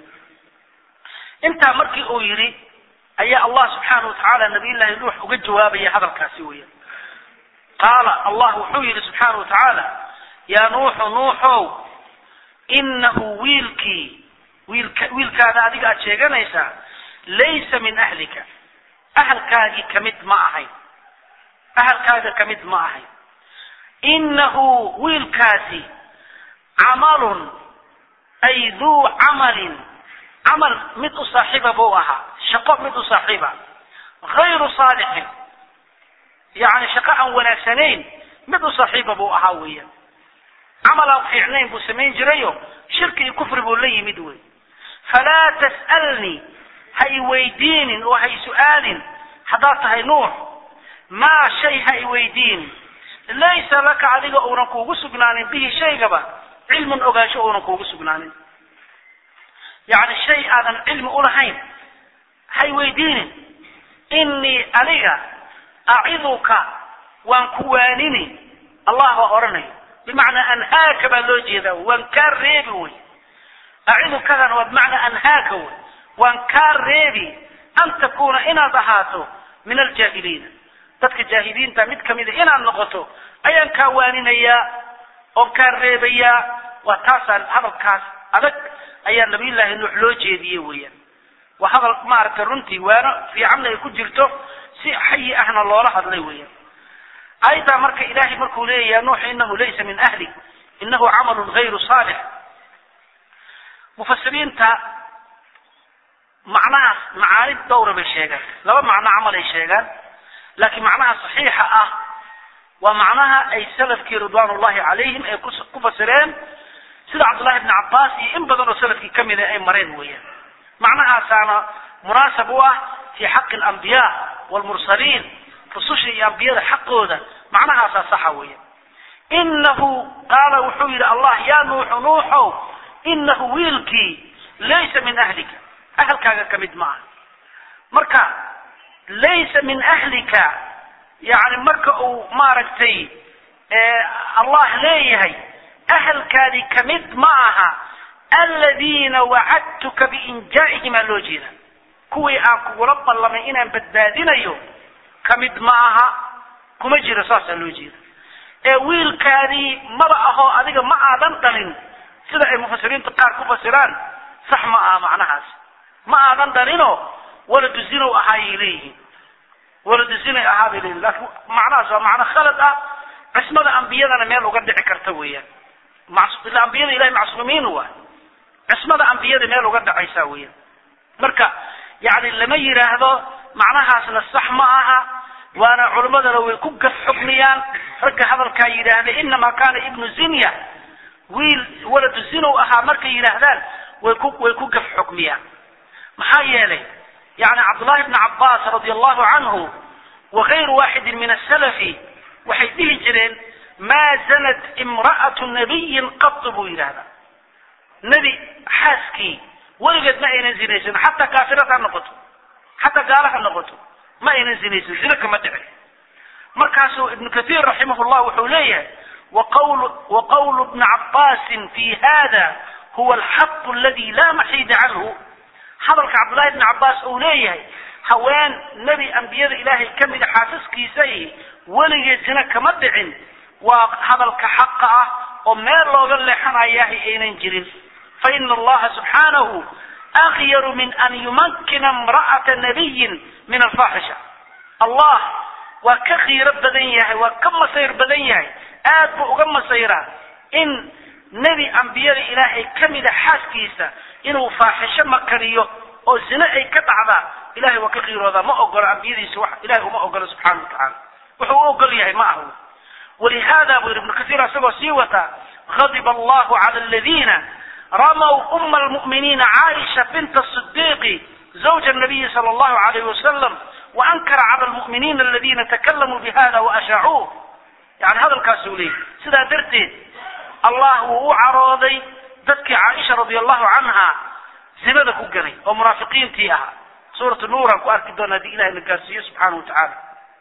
intaa markii uu yidhi ayaa allah subxaana wa tacaala nabiyullaahi nuux uga jawaabaya hadalkaasi weeyaan qaala allah wuxuu yidhi subxaana wa tacaala yaa nuuxu nuuxow inahu wiilkii wiilka wiilkaada adiga aad sheeganaysaa laysa min ahlika ahalkaagii kamid ma ahayn ahalkaaga kamid ma ahayn inahu wiilkaasi camalun ay duu camalin camal mid u saaxiiba buu ahaa shaqo mid u saaxiiba hayru saalixin yani shaqo aan wanaagsanayn mid u saaxiiba buu ahaa weeyaan camal aan fiicnayn buu samayn jirayo shirki iyo kufri buu la yimid wey falaa tas'alnii ha i weydiinin oo ha i su-aalin haddaad tahay nuux maa shay ha i weydiinin laysa laka adiga uunan kuugu sugnaanin bihi shaygaba cilmun ogaansho uunan kuugu sugnaanin yani shay aadan cilmi ulahayn ha i weydiinin inii aniga aciduka waan ku waanini allah baa odhanayo bimacnaa anhaaka baa loo jeedaa waan kaa reebi wey acidukadan waa bimacnaa anhaaka wey waan kaa reebi an takuuna inaad ahaato min aljaahiliina dadka jaahiliinta mid kamida inaad noqoto ayaan kaa waaninayaa oon kaa reebayaa waa taasaan hadalkaas adag ayaa nabiyullaahi nuux loo jeediyey weeyaan waa hadal maaragtay runtii waano fiicanna ay ku jirto si xayi ahna loola hadlay weeyaan ayaddaa marka ilaahay markuu leeyahay nuux inahu laysa min ahli inahu camalun gayru saalix mufasiriinta macnahaas macaanid dhowra bay sheegaan laba macno camal ay sheegaan laakiin macnaha saxiixa ah waa macnaha ay salafkii ridwaan ullahi calayhim ay ku fasireen sida cabdullahi bni cabbaas iyo in badan oo salafkii kamida ay mareen weeyaan macnahaasaana munaasab u ah fi xaqi alambiya waalmursaliin rususha iyo ambiyada xaqooda macnahaasaa saxa weeyaan inahu qaala wuxuu yidhi allah yaa nuuxu nuuxow inahu wiilkii laysa min ahlika ahalkaaga ka mid ma aha marka laysa min ahlika yani marka uu maaragtay allah leeyahay ahalkaadii kamid ma aha aladiina wacadtuka biinjaa'ihimaa loo jeeda kuwii aan kugula ballamay inaan badbaadinayo kamid ma aha kuma jiro saasaa loo jeeda ee wiilkaadii maba ahoo adiga ma aadan dhalin sida ay mufasiriinta qaar ku fasiraan sax ma aha macnahaas ma aadan dhalinoo waladu zinow ahaayay leeyihiin waladu zinay ahaa bay leeyihin laakiin macnahaas waa macno khalad ah cismada ambiyadana meel uga dhici karta weeyaan ila ambiyada ilahay macsuumiin waay cismada ambiyada meel uga dhacaysa weeyaan marka yani lama yidhaahdo macnahaasna sax ma aha waana culimmadana way ku gaf xukmiyaan ragga hadalkaa yidhaahda inamaa kana ibnu zinya wiil waladu zinow ahaa markay yidhaahdaan way ku way ku gaf xukmiyaan maxaa yeelay yani cabdullahi bni cabbaas radia allahu canhu wagayru waaxidin min asalafi waxay dhihi jireen maa zanat imra'atu nabiyin qatu buu yidhahdaa nebi xaaskii weligeed ma aynan zinaysan xataa kaafirad ha noqoto xataa gaala ha noqoto ma aynan zinaysan zino kama dhicin markaasuu ibnu kathiir raximah llah wuxuu leeyahay waqawlu bni cabbaasin fi hada huwa alxaqu aladi laa maxiida canhu hadalka cabdullahi bni cabbaas uu leeyahay haween nebi ambiyada ilaahay ka mida xaasaskiisa weligeed zina kama dhicin waa hadalka xaqa ah oo meel looga leexanayahay aynan jirin faina allaha subxaanahu akyaru min an yumakkina imra'ata nabiyin min alfaaxisha allah waa ka khiiro badan yahay waa ka masayr badan yahay aad buu uga masayraa in nebi ambiyada ilaahay ka mida xaaskiisa inuu faaxisho makaniyo oo zine ay ka dhacdaa ilahay waa ka khiiroodaa ma ogolo ambiyadiisa wax ilahay uma ogolo subxana wa tacaala wuxuu u ogol yahay ma aha walihada buu yidhi ibnu kasiir isagoo sii wataa غضب الله على الذين رموا أم المؤمنين عائشة بنت الصديق زوج النبي صلى الله عليه وسلم وأنكر على المؤمنين الذين تكلموا بهذا وأشاعوه يعني هذا الكاسولي سيدا درتين الله هو عراضي ذاتك عائشة رضي الله عنها زبادة كوكري ومرافقين تيها سورة النور أكو أركي دون هذه إله الكاسية سبحانه وتعالى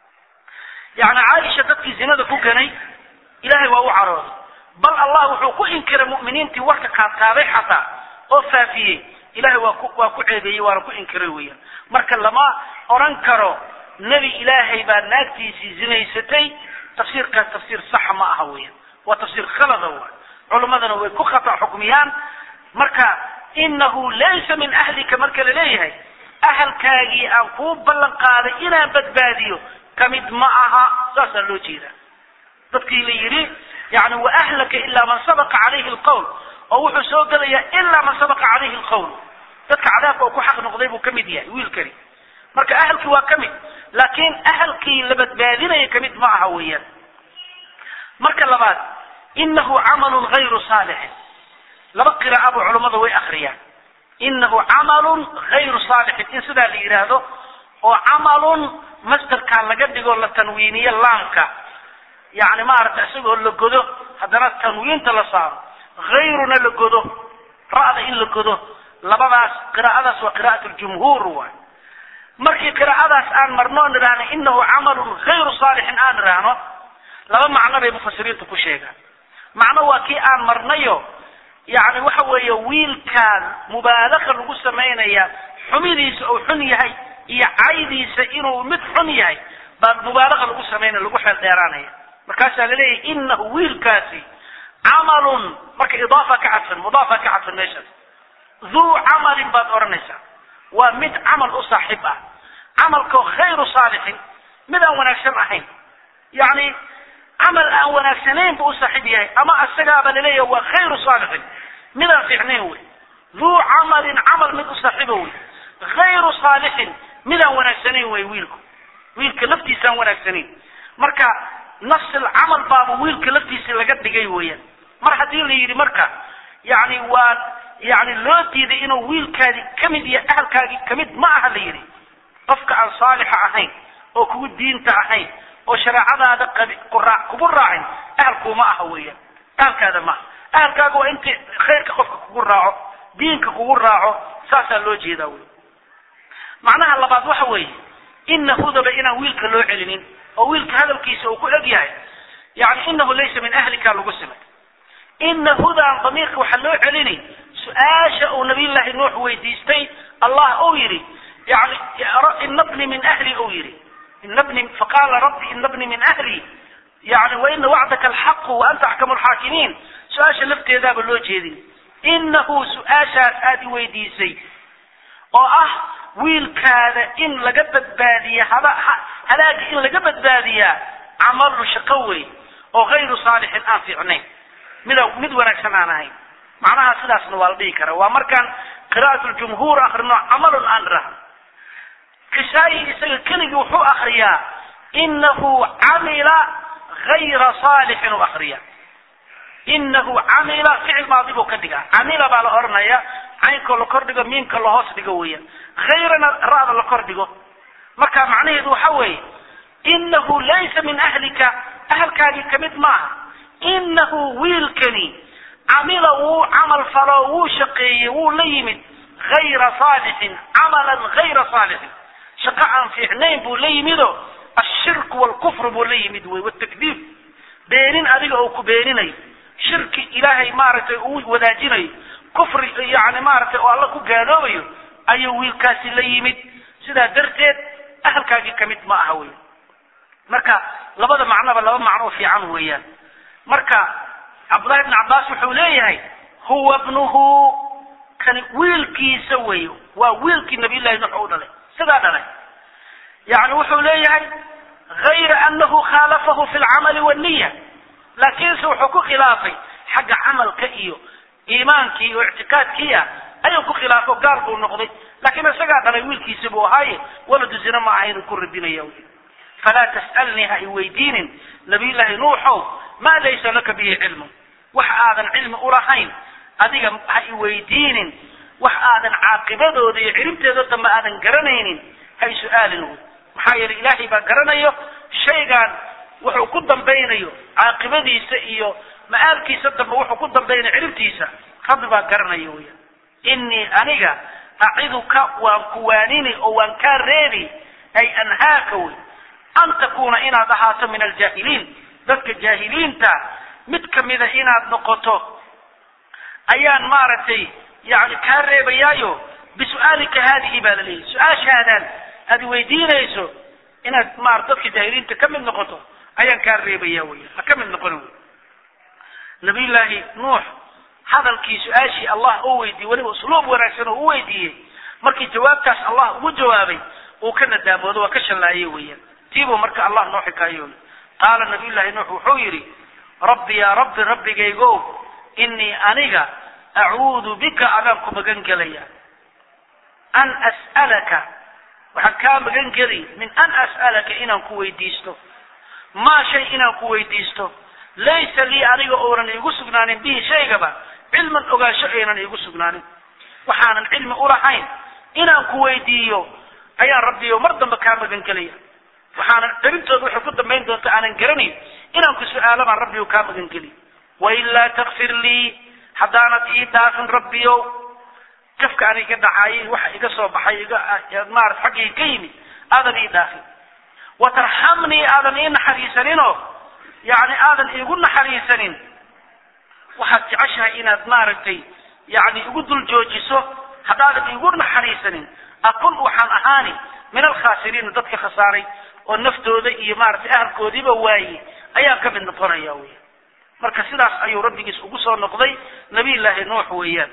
يعني عائشة ذاتك زبادة كوكري إلهي وهو عراضي bal allah wuxuu ku inkiray mu'miniintii warka qaadqaaday xataa oo faafiyey ilahay waa ku waa ku ceebeeyey waana ku inkiray weeyaan marka lama odhan karo nebi ilaahay baa naagtiisii zinaysatay tafsiirkaas tafsiir saxa ma aha weeyaan waa tafsiir khalada waay culimmadana way ku khata xukmiyaan marka inahu laysa min ahlika marka la leeyahay ahalkaagii aan kuu ballan qaaday inaan badbaadiyo kamid ma aha saasaa loo jeedaa dadkii la yidhi yani wa ahlaka ilaa man sabaqa calayhi alqawl oo wuxuu soo gelayaa ilaa man sabaqa calayhi alqawl dadka cadaabka oo ku xaq noqday buu kamid yahay wiilkani marka ahalkii waa kamid laakiin ahalkii la badbaadinaya kamid ma aha weeyaan marka labaad inahu camalun gayru saalixin laba qiraa'aba culummada way akriyaan inahu camalun gayru saalixin in sidaa la yidhaahdo oo camalun masderkaa laga dhigo la tanwiiniyo laamka yani maaragta isagoo la godo haddana tanwiinta la saaro hayruna la godo ra'da in la godo labadaas qiraa'adaas waa qiraa'at ljumhuur waay markii qiraa'adaas aan marno on idhaahno inahu camalun gayru saalixin aan idhaahno laba macno bay mufasiriintu ku sheegaan macno waa kii aan marnayo yani waxa weeye wiilkaan mubaalaqa lagu samaynaya xumidiisa uu xun yahay iyo caydiisa inuu mid xun yahay baa mubaalaqa lagu samaynaya lagu xeel dheeraanaya markaasaa laleeyahay inahu wiilkaasi camalun marka idaafa ka cadfan mudaafa ka cadfan meeshaas duu camalin baad odhanaysaa waa mid camal u saaxiib ah camalkoo khayru saalixin mid aan wanaagsan ahayn yani camal aan wanaagsanayn buu u saaxiib yahay ama isagaaba laleeyahay waa khayru saalixin midaan fiicnayn wey duu camalin camal mid u saaxiiba wey hayru saalixin midaan wanaagsanayn wey wiilku wiilka laftiisaan wanaagsanayn marka nafsil camal baaba wiilka laftiisa laga dhigay weeyaan mar haddii la yidhi marka yani waa yani loo diiday inuu wiilkaadi kamid iyo ahalkaagii kamid ma aha la yidhi qofka aan saalixa ahayn oo kugu diinta ahayn oo shareecadaada qabi qura- kugu raacin ahalkuuma aha weeyaan ahalkaada maaha ahalkaaga waa intii khayrka qofka kugu raaco diinka kugu raaco saasaa loo jeedaa wey macnaha labaad waxa weeye ina hudaba inaan wiilka loo celinin oo wiilka hadalkiisa uu ku eg yahay yani inahu laysa min ahlika lagu simay ina hudan damiirka waxaa loo celini su-aasha uu nabiyullaahi nuux weydiistay allah uu yidhi yani ina bni min ahli uu yidhi ina bni faqaala rabbi ina bni min ahli yani waina wacdaka alxaqu wa anta axkamu lxaakimiin su-aasha lafteedaaba loo jeedin inahu su-aashaas aada i weydiisay oo ah wiilkaada in laga badbaadiya hada halaaga in laga badbaadiyaa camalu shaqo wey oo hayru saalixin aan fiicnayn mida mid wanaagsan aan ahayn macnaha sidaasna waa la dhihi karaa waa markaan qira'at ljumhuur akrino camalun aan irahno kisaayi isaga keligii wuxuu akriyaa inahu camila hayra saalixin u akriya inahu camila ficil maadi buu ka dhigaa camila baa la oranaya caynkoo la kor dhigo miimka la hoos dhigo weeyaan hayrana ra'da la kor dhigo marka macnaheedu waxa weeye inahu laysa min ahlika ahalkaagii kamid maaha inahu wiilkani camila wuu camal falo wuu shaqeeyey wuu la yimid hayra saalixin camalan hayra saalixin shaqo aan fiicnayn buu la yimido ashirku waalkufru buu la yimid wey watakdiib beenin adiga oo ku beeninayo shirki ilaahay maaragtay uu wadaajinayo kufri yani maaragtay oo alla ku gaaloobayo ayuu wiilkaasi la yimid sidaa darteed ahalkaagii kamid ma aha wey marka labada macnoba laba macnoo fiican weeyaan marka cabdullahi ibn cabbaas wuxuu leeyahay huwa bnuhu kani wiilkiisa wey waa wiilkii nabiyullahi nuux u dhalay sidaa dhalay yani wuxuu leeyahay hayra anahu khaalafahu fi lcamali waniya laakiinse wuxuu ku khilaafay xagga camalka iyo iimaankii oo ictiqaadkii ah ayuu ku khilaafo gaal buu noqday laakiin isagaa dhalay wiilkiisa buu ahaaye waladu zina ma ahaynuu ku radinaya falaa tas'alnii ha i weydiinin nabiyullaahi nuuxow maa laysa laka bihi cilmu wax aadan cilmi ulahayn adiga ha i weydiinin wax aadan caaqibadooda iyo ciribteeda dambe aadan garanaynin ha i su-aalin wy maxaa yeelay ilaahay baa garanayo shaygaan wuxuu ku dambaynayo caaqibadiisa iyo ma-aalkiisa dambe wuxuu ku dambaynayo ciribtiisa rabbi baa garanayo wya inii aniga aciduka waan ku waanini oo waan kaa reebi ay anhaaka wey an takuuna inaad ahaato min aljaahiliin dadka jaahiliinta mid kamida inaad noqoto ayaan maaragtay yani kaa reebayaayo bisu'aalika haadihi baa laleeyahy su-aashaadan aad weydiinayso inaad maarata dadka jaahiliinta ka mid noqoto ayaan kaa reebaya wey ha ka mid noqon wey nabiyullaahi nuux hadalkii su-aashii allah oo weydiiyey weliba usluub wanaagsan oo u weydiiyey markii jawaabtaas allah ugu jawaabay uu ka nadaamoodo waa ka shallaayey weeyaan tiibuu marka allah noo xikaayooy qaala nabiyullaahi nuux wuxuu yidhi rabbi yaa rabbi rabbigaygow inii aniga acuudu bika adaan ku magan gelaya an as'alaka waxaan kaa magan geli min an as'alaka inaan ku weydiisto maa shay inaan ku weydiisto laysa lii aniga oonan iigu sugnaanin bihi shaygaba cilman ogaansho aynan iigu sugnaanin waxaanan cilmi ulahayn inaan ku weydiiyo ayaan rabbiyo mar dambe kaa magan gelaya waxaanan dhabintooda waxay ku dambayn doonta aanan garanayn inaan ku su-aalo baan rabbiyo kaa magan geli wailaa takfir lii haddaanad ii dhaafin rabbiyow jafka aniga dhacaayay waxa iga soo baxay iga maarata xaggayga ka yimid aadan ii dhaafin watarxamnii aadan ii naxariisaninoo yani aadan iigu naxariisanin waxaad jeceshahay inaad maaragtay yani igu dul joojiso haddaadan iigu naxariisanin akun waxaan ahaani min alkhaasiriina dadka khasaaray oo naftooda iyo maaragtay ahalkoodiiba waaye ayaan ka mid noqonaya wey marka sidaas ayuu rabbigiis ugu soo noqday nabiyullaahi nuux weeyaan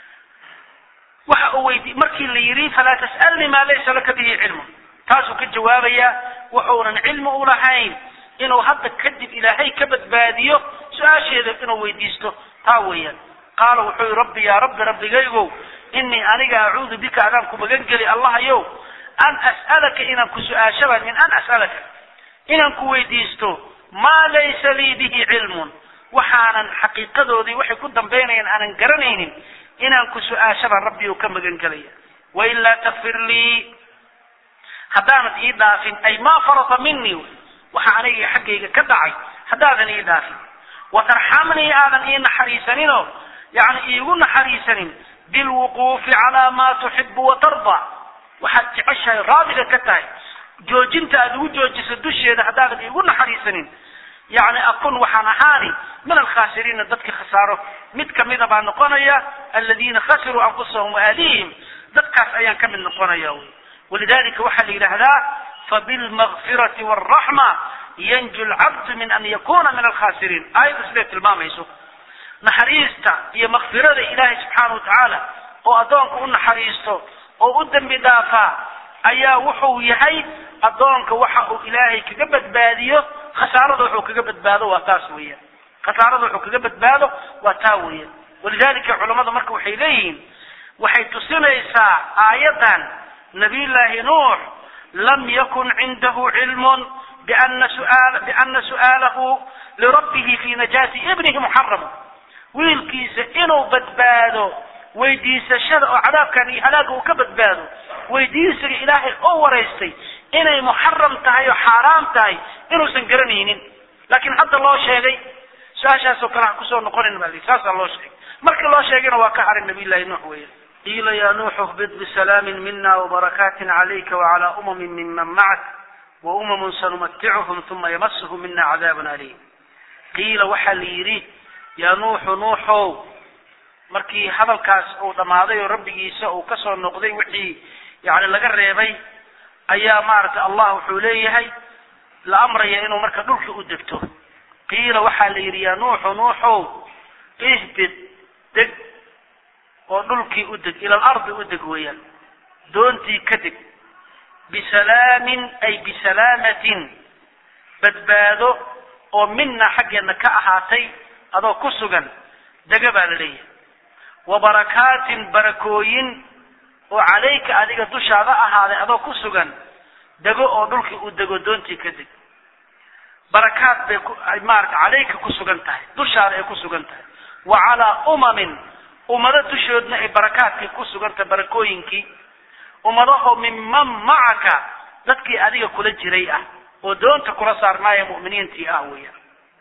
waxa uu weydi markii la yidhi falaa tas'alnii maa laysa laka bihi cilmun taasuu ka jawaabayaa wuxuunan cilmi ulahayn inuu hadda kadib ilaahay ka badbaadiyo su-aasheeda inuu weydiisto taa weeyaan qaala wuxuu yihi rabbi yaa rabbi rabbigaygow inii aniga acuudu bika adaan ku magan geli allahayow an as'alaka inaan ku su-aashaba min an as'alaka inaan ku weydiisto maa laysa lii bihi cilmun waxaanan xaqiiqadoodii waxay ku dambaynayaan aanan garanaynin inaan ku su-aashabaan rabbiu ka magan gelaya wailaa takfir lii haddaanad ii dhaafin ay maa farata minii waxa aniga xaggayga ka dhacay haddaadan ii dhaafin watarxamnii aadan ii naxariisaninoo yani iigu naxariisanin bilwuquufi calaa maa tuxibu watarda waxaad jeceshahay raadiga ka tahay joojinta aada ugu joojiso dusheeda haddaadan iigu naxariisanin yani akun waxaan ahaani min alkhaasiriina dadka khasaaro mid kamida baa noqonaya aladiina khasiruu anfusahum waaalihim dadkaas ayaan ka mid noqonaya wy walidalika waxaa la yidhaahdaa fabilmakfirati waraxma yanju lcabdu min an yakuna min alkhasiriin aayadda siday tilmaamayso naxariista iyo makfirada ilaahay subxaana watacaala oo addoonka u naxariisto oo u dembi dhaafaa ayaa wuxuu yahay addoonka waxa uu ilaahay kaga badbaadiyo khasaarada wuxuu kaga badbaado waa taas weeyaan khasaarada wuxuu kaga badbaado waa taa weeyaan walidalika culammada marka waxay leeyihiin waxay tusinaysaa aayaddan nabiyullaahi nuux lam yakun cindahu cilmun biana suaal biana su'aalahu lirabbihi fi najaati ibnihi muxaramu wiilkiisa inuu badbaado weydiisashada oo cadaabkan iyo halaaga uu ka badbaado weydiisiga ilaahay oo waraystay inay muxaram tahay oo xaaraam tahay inuusan garanaynin laakiin hadda loo sheegay su-aashaasoo kale ha kusoo noqonin baa lii saasaa loo sheegay markii loo sheegayna waa ka haray nabiyullahi nuux weya qiila ya nuuxu hbid bisalaamin mina wabarakaatin calayka wacalaa umamin miman macak wa umamun sanumaticuhum uma yamasuhum mina cadaabun aliim qiila waxaa la yidhi yaa nuuxu nuuxow markii hadalkaas uu dhammaaday oo rabbigiisa uu kasoo noqday wixii yani laga reebay ayaa maaragtay allah wuxuu leeyahay la amraya inuu marka dhulka u degto qiila waxaa la yidhi yaa nuuxu nuuxow ihbid deg oo dhulkii u deg ila alardi u deg weeyaan doontii ka deg bisalaamin ay bisalaamatin badbaado oo mina xaggeedna ka ahaatay adoo ku sugan dega baa la leeyahay wa barakaatin barakooyin oo calayka adiga dushaada ahaaday adoo ku sugan dego oo dhulkii uu dego doontii ka deg barakaad bay ku maarata calayka ku sugan tahay dushaada ay ku sugan tahay wa calaa umamin ummado dushoodna ay barakaadkii ku sugan tahay barakooyinkii ummadaho minman macaka dadkii adiga kula jiray ah oo doonta kula saarnaaya mu'miniintii ah weeyaan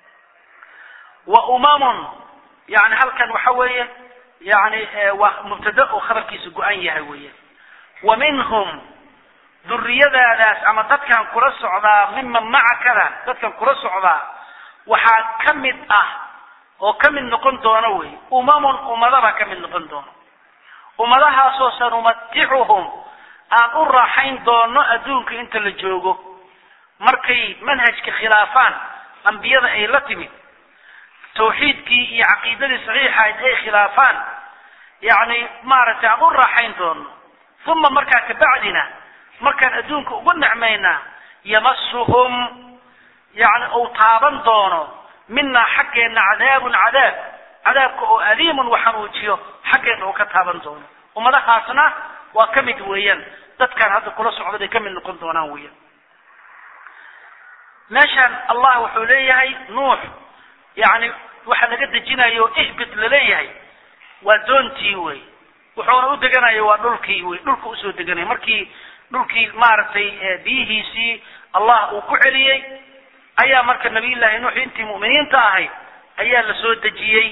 wa umamun yani halkan waxa weeye yani waa mubtada oo khabarkiisa go-an yahay weeyaan wa minhum duriyadaadaas ama dadkan kula socdaa miman macakada dadkan kula socdaa waxaa ka mid ah oo ka mid noqon doona wey umamun ummadabaa ka mid noqon doono ummadahaasoo sanumaticuhum aan u raaxayn doono adduunka inta la joogo markay manhajka khilaafaan ambiyada ay la timid tawxiidkii iyo caqiidadii saxiixahayd ay khilaafaan yacni maaragtay aan u raaxayn doono uma markaa kabacdina markaan adduunka ugu nicmaynaa yamasuhum yani uu taaban doono minaa xaggeenna cadaabun cadaab cadaabka oo aliimun waxanuujiyo xaggeenna uu ka taaban doono ummadahaasna waa ka mid weeyaan dadkaan hadda kula socda bay ka mid noqon doonaan weeyaan meeshaan allah wuxuu leeyahay nuux yani waxa laga dejinayo ihbit laleeyahay waa doontii wey wuxuuna u deganaya waa dhulkii wey dhulka usoo deganaya markii dhulkii maaragtay biyihiisii allah uu ku celiyey ayaa marka nabiyullaahi nuux intii mu'miniinta ahayd ayaa la soo dejiyey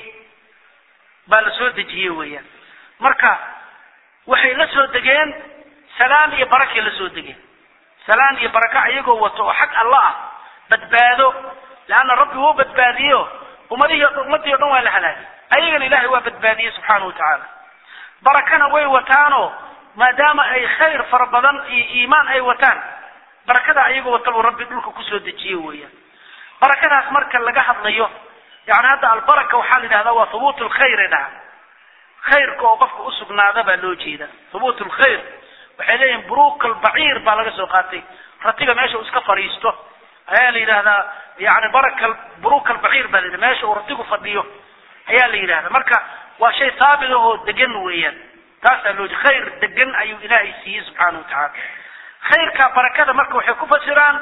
baa la soo dejiyey weeyaan marka waxay la soo degeen salaan iyo barakay la soo degeen salaan iyo baraka iyagoo wato oo xag alla ah badbaado leanna rabbi wuu badbaadiyo ummadihii ummadii o dhan waa la halaagay ayagana ilaahay waa badbaadiyey subxaana wa tacaala barakana way wataanoo maadaama ay khayr fara badan iyo iimaan ay wataan barakada ayagoo wata buu rabbi dhulka kusoo dejiye weeyaan barakadaas marka laga hadlayo yani hadda albaraka waxaa la yidhahdaa waa hubuut lkhayr dhaha khayrka oo qofka usugnaada baa loo jeeda hubuut lkhayr waxay leeyihin buruuk albaciir baa laga soo qaatay ratiga meesha uu iska fadhiisto ayaa la yidhahdaa yani baraka buruuk albaciir baa la yidhahda meesha uu ratigu fadhiyo ayaa la yidhahda marka waa shay haabit ahoo degan weeyaan taasaa loo jeeda khayr degan ayuu ilaahay siiyey subxaana wa tacaala khayrka barakada marka waxay ku fasiraan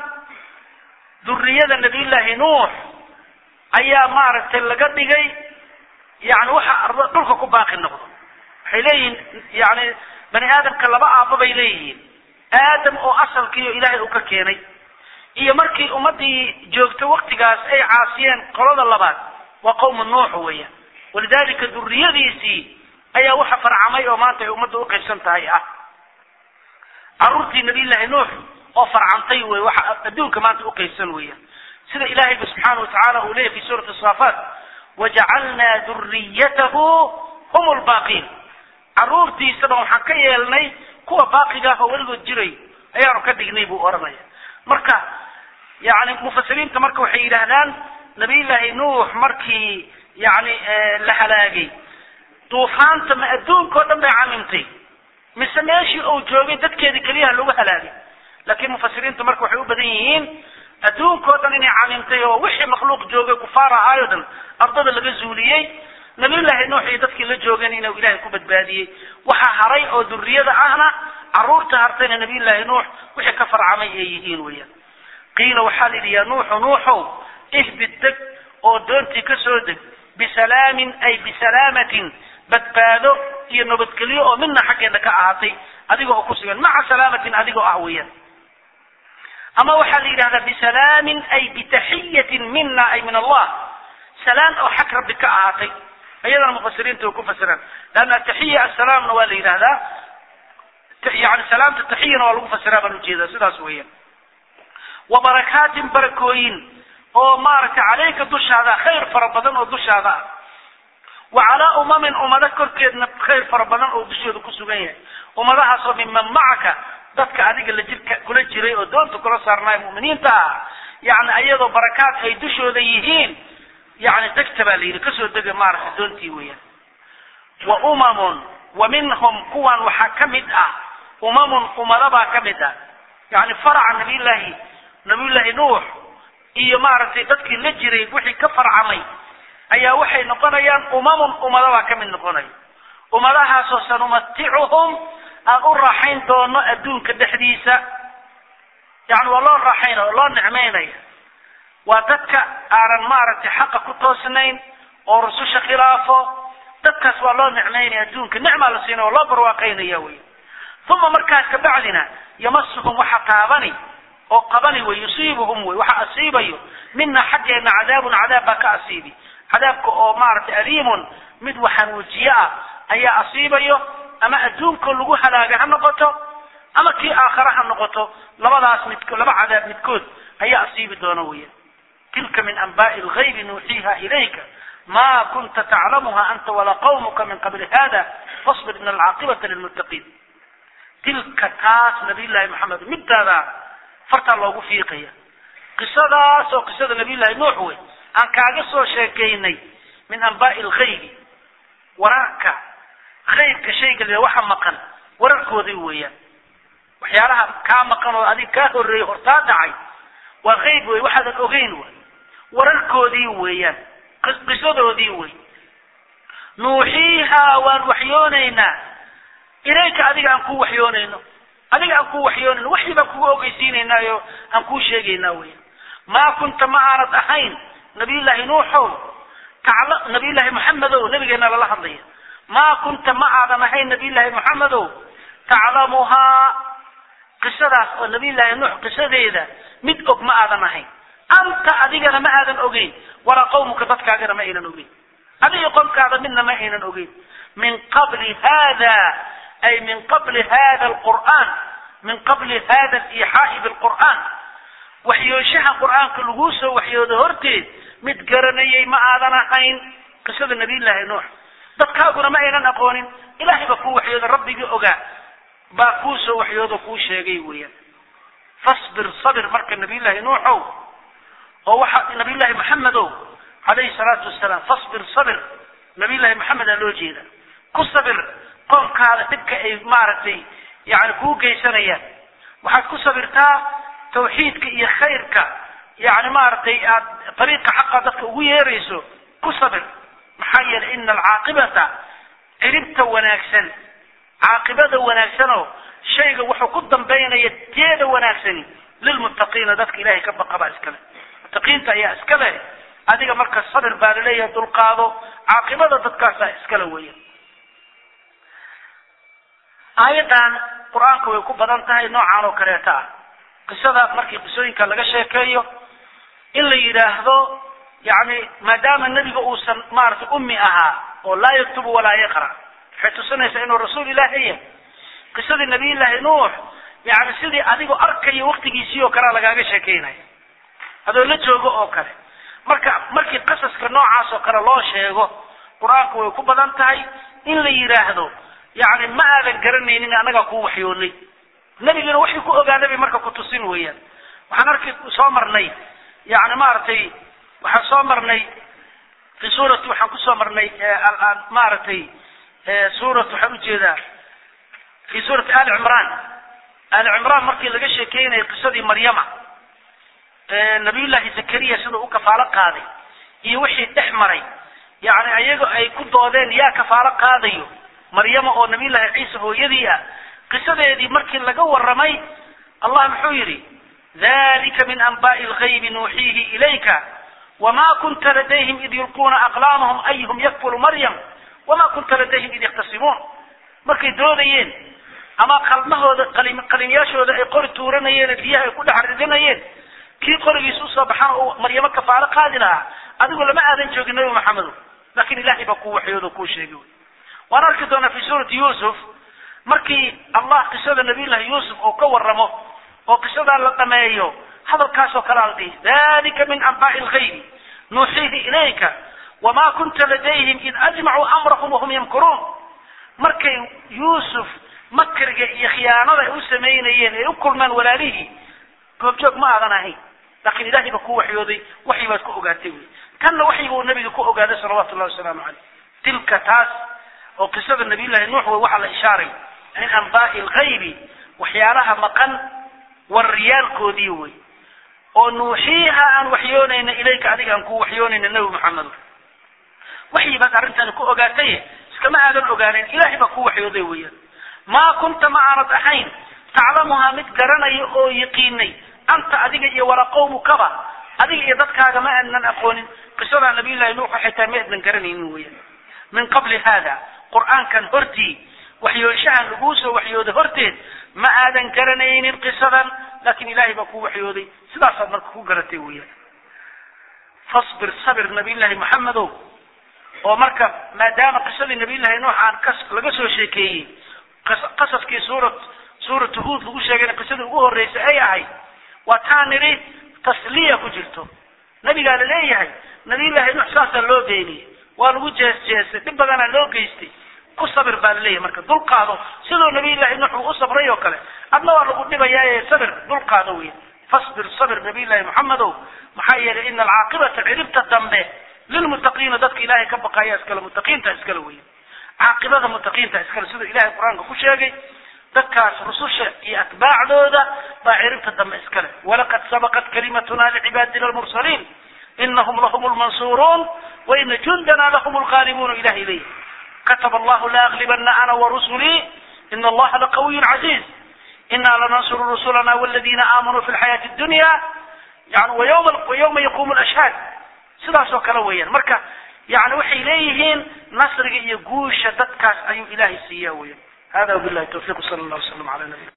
duriyada nabiyullaahi nuux ayaa maaragtay laga dhigay yani waxa arda dhulka ku baaqi noqdo waxay leeyihiin yani bani aadamka laba aabba bay leeyihiin aadam oo asalkiiyo ilaahay uu ka keenay iyo markii ummadii joogtay waktigaas ay caasiyeen qolada labaad waa qawmu nuux weeyaan walidalika duriyadiisii ayaa waxa farcamay oo maanta ay ummadda uqaybsan tahay ah caruurtii nabiyullaahi nuux oo farcantay wey waxa adduunka maanta uqaybsan weeyaan sida ilahayba subxaana wa tacaala uu leeyahy fi suurati saafaat wajacalnaa duriyatahu hum lbaaqiin caruurtiisaba waxaan ka yeelnay kuwa baaqiga ah oo weligood jiray ayaanu ka dhignay buu odhanaya marka yani mufasiriinta marka waxay yidhaahdaan nabiyullaahi nuux markii yani la halaagay duufaanta ma adduunka o dhan bay camimtay mise meeshii uu joogay dadkeedii keliyaha lagu halaagay laakiin mufasiriinta marka waxay u badan yihiin adduunka o dhan inay camimtay oo wixii makhluuq joogay kufaar ahaay o dhan ardada laga zuuliyey nabiyullaahi nuux iyo dadkii la joogeen inuu ilaahay ku badbaadiyey waxa haray oo duriyada ahna caruurta hartayna nabiyullaahi nuux wixii ka farcamay ay yihiin weeyaan qiila waxaa la yidhi yaa nuuxu nuuxow ihbid deg oo doontii ka soo deg bisalaamin ay bisalaamatin badbaado iyo nabadgelyo oo midna xaggeena ka ahaatay adiga oo ku sugan maca salaamatin adigoo ah weeyaan ama waxaa la yidhahdaa bisalaamin ay bitaxiyatin mina ay min allah salaan oo xag rabbi ka ahaatay iyadana mufasiriinta way ku fasiraan leanna ataxiya assalaamna waa la yidhahdaa yani salaamta taxiyana waa lagu fasiraa baan ujeedaa sidaas weeyaan wa barakaatin barakooyin oo maaragtay caleyka dushaada khayr fara badan oo dushaada ah wa calaa umamin ummado korkeedna khayr fara badan oo dushooda ku sugan yahay ummadahaasoo minman macaka dadka adiga la jirka kula jiray oo doonta kula saarnaay mu'miniinta ah yani ayadoo barakaad ay dushooda yihiin yani degta baa la yidhi kasoo dega maaragtay doontii weeyaan wa umamun wa minhum kuwan waxaa ka mid ah umamun ummado baa ka mid ah yani faraca nabiyullaahi nabiyullaahi nuux iyo maaragtay dadkii la jiray wixii ka farcamay ayaa waxay noqonayaan umamun ummado baa ka mid noqonaya ummadahaasoo sanumaticuhum aan u raaxayn doono adduunka dhexdiisa yani waa loo raaxaynaya oo loo nicmaynaya waa dadka aanan maaragtay xaqa ku toosnayn oo rususha khilaafo dadkaas waa loo nicmaynaya adduunka nicmaa la siinaya oo loo barwaaqaynaya wey uma markaas kabacdina yamasuhum waxa taabani oo qabani wey yusiibuhum wey waxa asiibayo mina xaggeena cadaabun cadaab baa ka asiibi cadaabka oo maaragtay aliimun mid waxanuujiye ah ayaa asiibayo ama adduunka lagu halaaga ha noqoto ama kii aakhare ha noqoto labadaas mid laba cadaab midkood ayaa asiibi doona weya tilka min anba'i lgaybi nuuxiiha ilayka ma kunta taclamuha anta walaa qawmuka min qabli hada fasbir in alcaaqibata lilmuttaqiin tilka taas nabiyullaahi maxamed midtaada fartaa loogu fiiqaya qisadaas oo qisada nabiyullaahi nuux wey aan kaaga soo sheekaynay min anbaa'i alghaybi wararka haybka shayga le waxa maqan wararkoodii weeyaan waxyaalaha kaa maqan oo adig kaa horreeyey hortaa dhacay waa hayb wey waxaadan ogeyn way wararkoodii weeyaan qisadoodii wey nuuxiihaa waan waxyoonaynaa ilayka adiga aan kuu waxyoonayno adiga aan kuu waxyoonayno waxii baan kugu ogeysiinaynaayo aan kuu sheegaynaa weeyaan maa kunta ma aanad ahayn nabiyullaahi nuuxow tacla nabiyullaahi maxamedow nabigeena lala hadlaya maa kunta ma aadan ahayn nabiyullaahi maxamedow taclamuhaa qisadaas oo nabiyullaahi nuux qisadeeda mid og ma aadan ahayn anta adigana ma aadan ogeyn walaa qawmuka dadkaagana ma aynan ogeyn adiga qomkaada midna ma aynan ogeyn min qabli hada ay min qabli hada alqur'aan min qabli hada aliixaa'i bilqur'aan waxyooshaha qur'aanka laguu soo waxyoodo horteed mid garanayay ma aadan ahayn qisada nabiyullaahi nuux dadkaaguna ma aynan aqoonin ilaahay baa kuu waxyooda rabbigii ogaa baa kuu soo waxyoodo kuu sheegay weeyaan fasbir sabir marka nabiyullaahi nuuxow oo waxa nabiyullaahi maxamedow calayhi salaatu wasalaam fasbir sabir nabiyullaahi maxamed aa loo jeeda ku sabir qoomkaada dhibka ay maaragtay yani kuu geysanayaan waxaad ku sabirtaa tawxiidka iyo khayrka yani maaragtay aad ariiqa xaqa dadka ugu yeerayso ku sabir maxaa yeelay ina alcaaqibata ciribta wanaagsan caaqibada wanaagsanoo shayga wuxuu ku dambaynaya teeda wanaagsani lilmuttaqiina dadka ilahay ka baqa baa iskale muttaqiinta ayaa iska leh adiga marka sabir baa laleeyahay dulqaado caaqibada dadkaasaa iskale weya aayaddan qur-aanka way ku badan tahay noocaan oo kaleeta ah qisada markii qisooyinka laga sheekeeyo in la yidhaahdo yani maadaama nebiga uusan maaragtay ummi ahaa oo laa yaktubu walaa yaqra waxay tusinaysaa inuu rasuul ilaahi yahay qisadii nabiyullaahi nuux yani sidii adigoo arkayo waktigiisii oo kalea lagaaga sheekeynaya adoo la joogo oo kale marka markii qasaska noocaas oo kale loo sheego qur-aanku way ku badan tahay in la yidhaahdo yani ma aadan garanaynin annagaa kuu waxyoonay nebiguna waxay ku ogaanay bay marka kutusin weeyaan waxaan arki soo marnay yani maaragtay waxaan soo marnay fi suurati waxaan kusoo marnay maaragtay suurat waxaan ujeedaa fi suurati ali cimraan ali cimraan markii laga sheekeynayay qisadii maryama nabiyullaahi zakariya siduu u kafaalo qaaday iyo wixii dhex maray yani ayaga ay ku doodeen yaa kafaalo qaadayo maryama oo nabiyullaahi ciisa hooyadii ah qisadeedii markii laga warramay allah muxuu yidhi dalika min anba'i lgaybi nuuxiihi ilayka wma kunta ladayhim id yulquuna aqlaamahum ayuhum yakfulu maryam wama kunta ladayhim id yakhtasimuun markay doodayeen ama qalmahooda qalinyaashooda ay qori tuuranayeen biyaha ay ku dhex ridinayeen kii qorigiisa usoo baxana uu maryamo kafaalo qaadi lahaa adigu lama aadan joogin nabi maxamedo laakin ilahay baa kuu waxyoodo kuu sheegay waan arki doonaa fi suurati yuusuf markii allah qisada nabiyullahi yuusuf oo ka waramo oo qisadaa la dhameeyo hadalkaasoo kale ala dhihi dalika min anbaai lgaybi nuuxiihi ilayka wama kunta ladayhim id ajmacuu amrahum wahum yamkuruun markay yuusuf makriga iyo khiyaanada ay u samaynayeen ay u kulmeen walaalihii goobjoog ma aadan ahayn laakiin ilahay ba ku waxyooday waxyi baad ku ogaatay wy tanna waxyiga uu nabiga ku ogaaday salawatu llahi wasalaamu caleyh tilka taas oo qisada nabiyullahi nuux wey waxaa la ishaaray min anbaai lgaybi waxyaalaha maqan wariyaalkoodii wey oo nuuxiiha aan waxyoonayna ilayka adiga aan ku waxyoonayna nabi maxamedo waxyi baad arrintan ku ogaatay iskama aadan ogaanin ilahay baa ku waxyooday weeyaan maa kunta ma aanad ahayn taclamuhaa mid garanaya oo yaqiinay anta adiga iyo walaa qawmukaba adiga iyo dadkaaga ma aadnan aqoonin qisadaa nabiyullahi nuux waxay tahay ma aadnan garanaynin weeyaan min qabli hada qur-aankan hortii waxyooshahan laguu soo waxyooday horteed ma aadan garanaynin qisadan laakin ilahay baa ku waxyooday sidaasaad marka ku garatay weeyaan fasbir sabir nabiyullahi maxamedow oo marka maadaama qisadii nabiyullahi nuux aan kas laga soo sheekeeyey qasaskii suurat suuratu huud lagu sheegayna qisadii ugu horreysay ay ahayd waa taa nidhi tasliya ku jirto nabigaa laleeyahay nabiyullahi nuux saasaa loo beeniyey waa lagu jees jeestay dhib badanaa loo geystay ku sabir baa laleeyahay marka dulqaado siduu nabiyullahi nuux uu u sabray oo kale adna waa lagu dhibayaa ee sabir dulqaado wey fasbir sabir nabiy llahi moxamedow maxaa yeelay ina alcaaqibata ciribta dambe lilmuttaqiina dadka ilahay ka baqaya iskale muttaqiinta iskale weya caaqibada muttaqiinta iskale siduu ilahay qur-aanka ku sheegay dadkaas rususha iyo atbaacdooda baa ciribta dambe iskale walaqad sabaqat kalimatuna licibaadina almursaliin inahum lahum lmansuruun waina jundana lahum lghaalibuun ilahay leeyahy kataba allahu la aglibana ana warusulii ina allaha laqawiy caziiz ina lanansuru rusulana wladina aamanuu fi lxayaati dunya yani wayawma yaqumu lashhaad sidaas oo kale weeyaan marka yani waxay leeyihiin nasriga iyo guusha dadkaas ayuu ilahay siiya weyan hada wabilahi tawfiq sala allah waslam ala nabi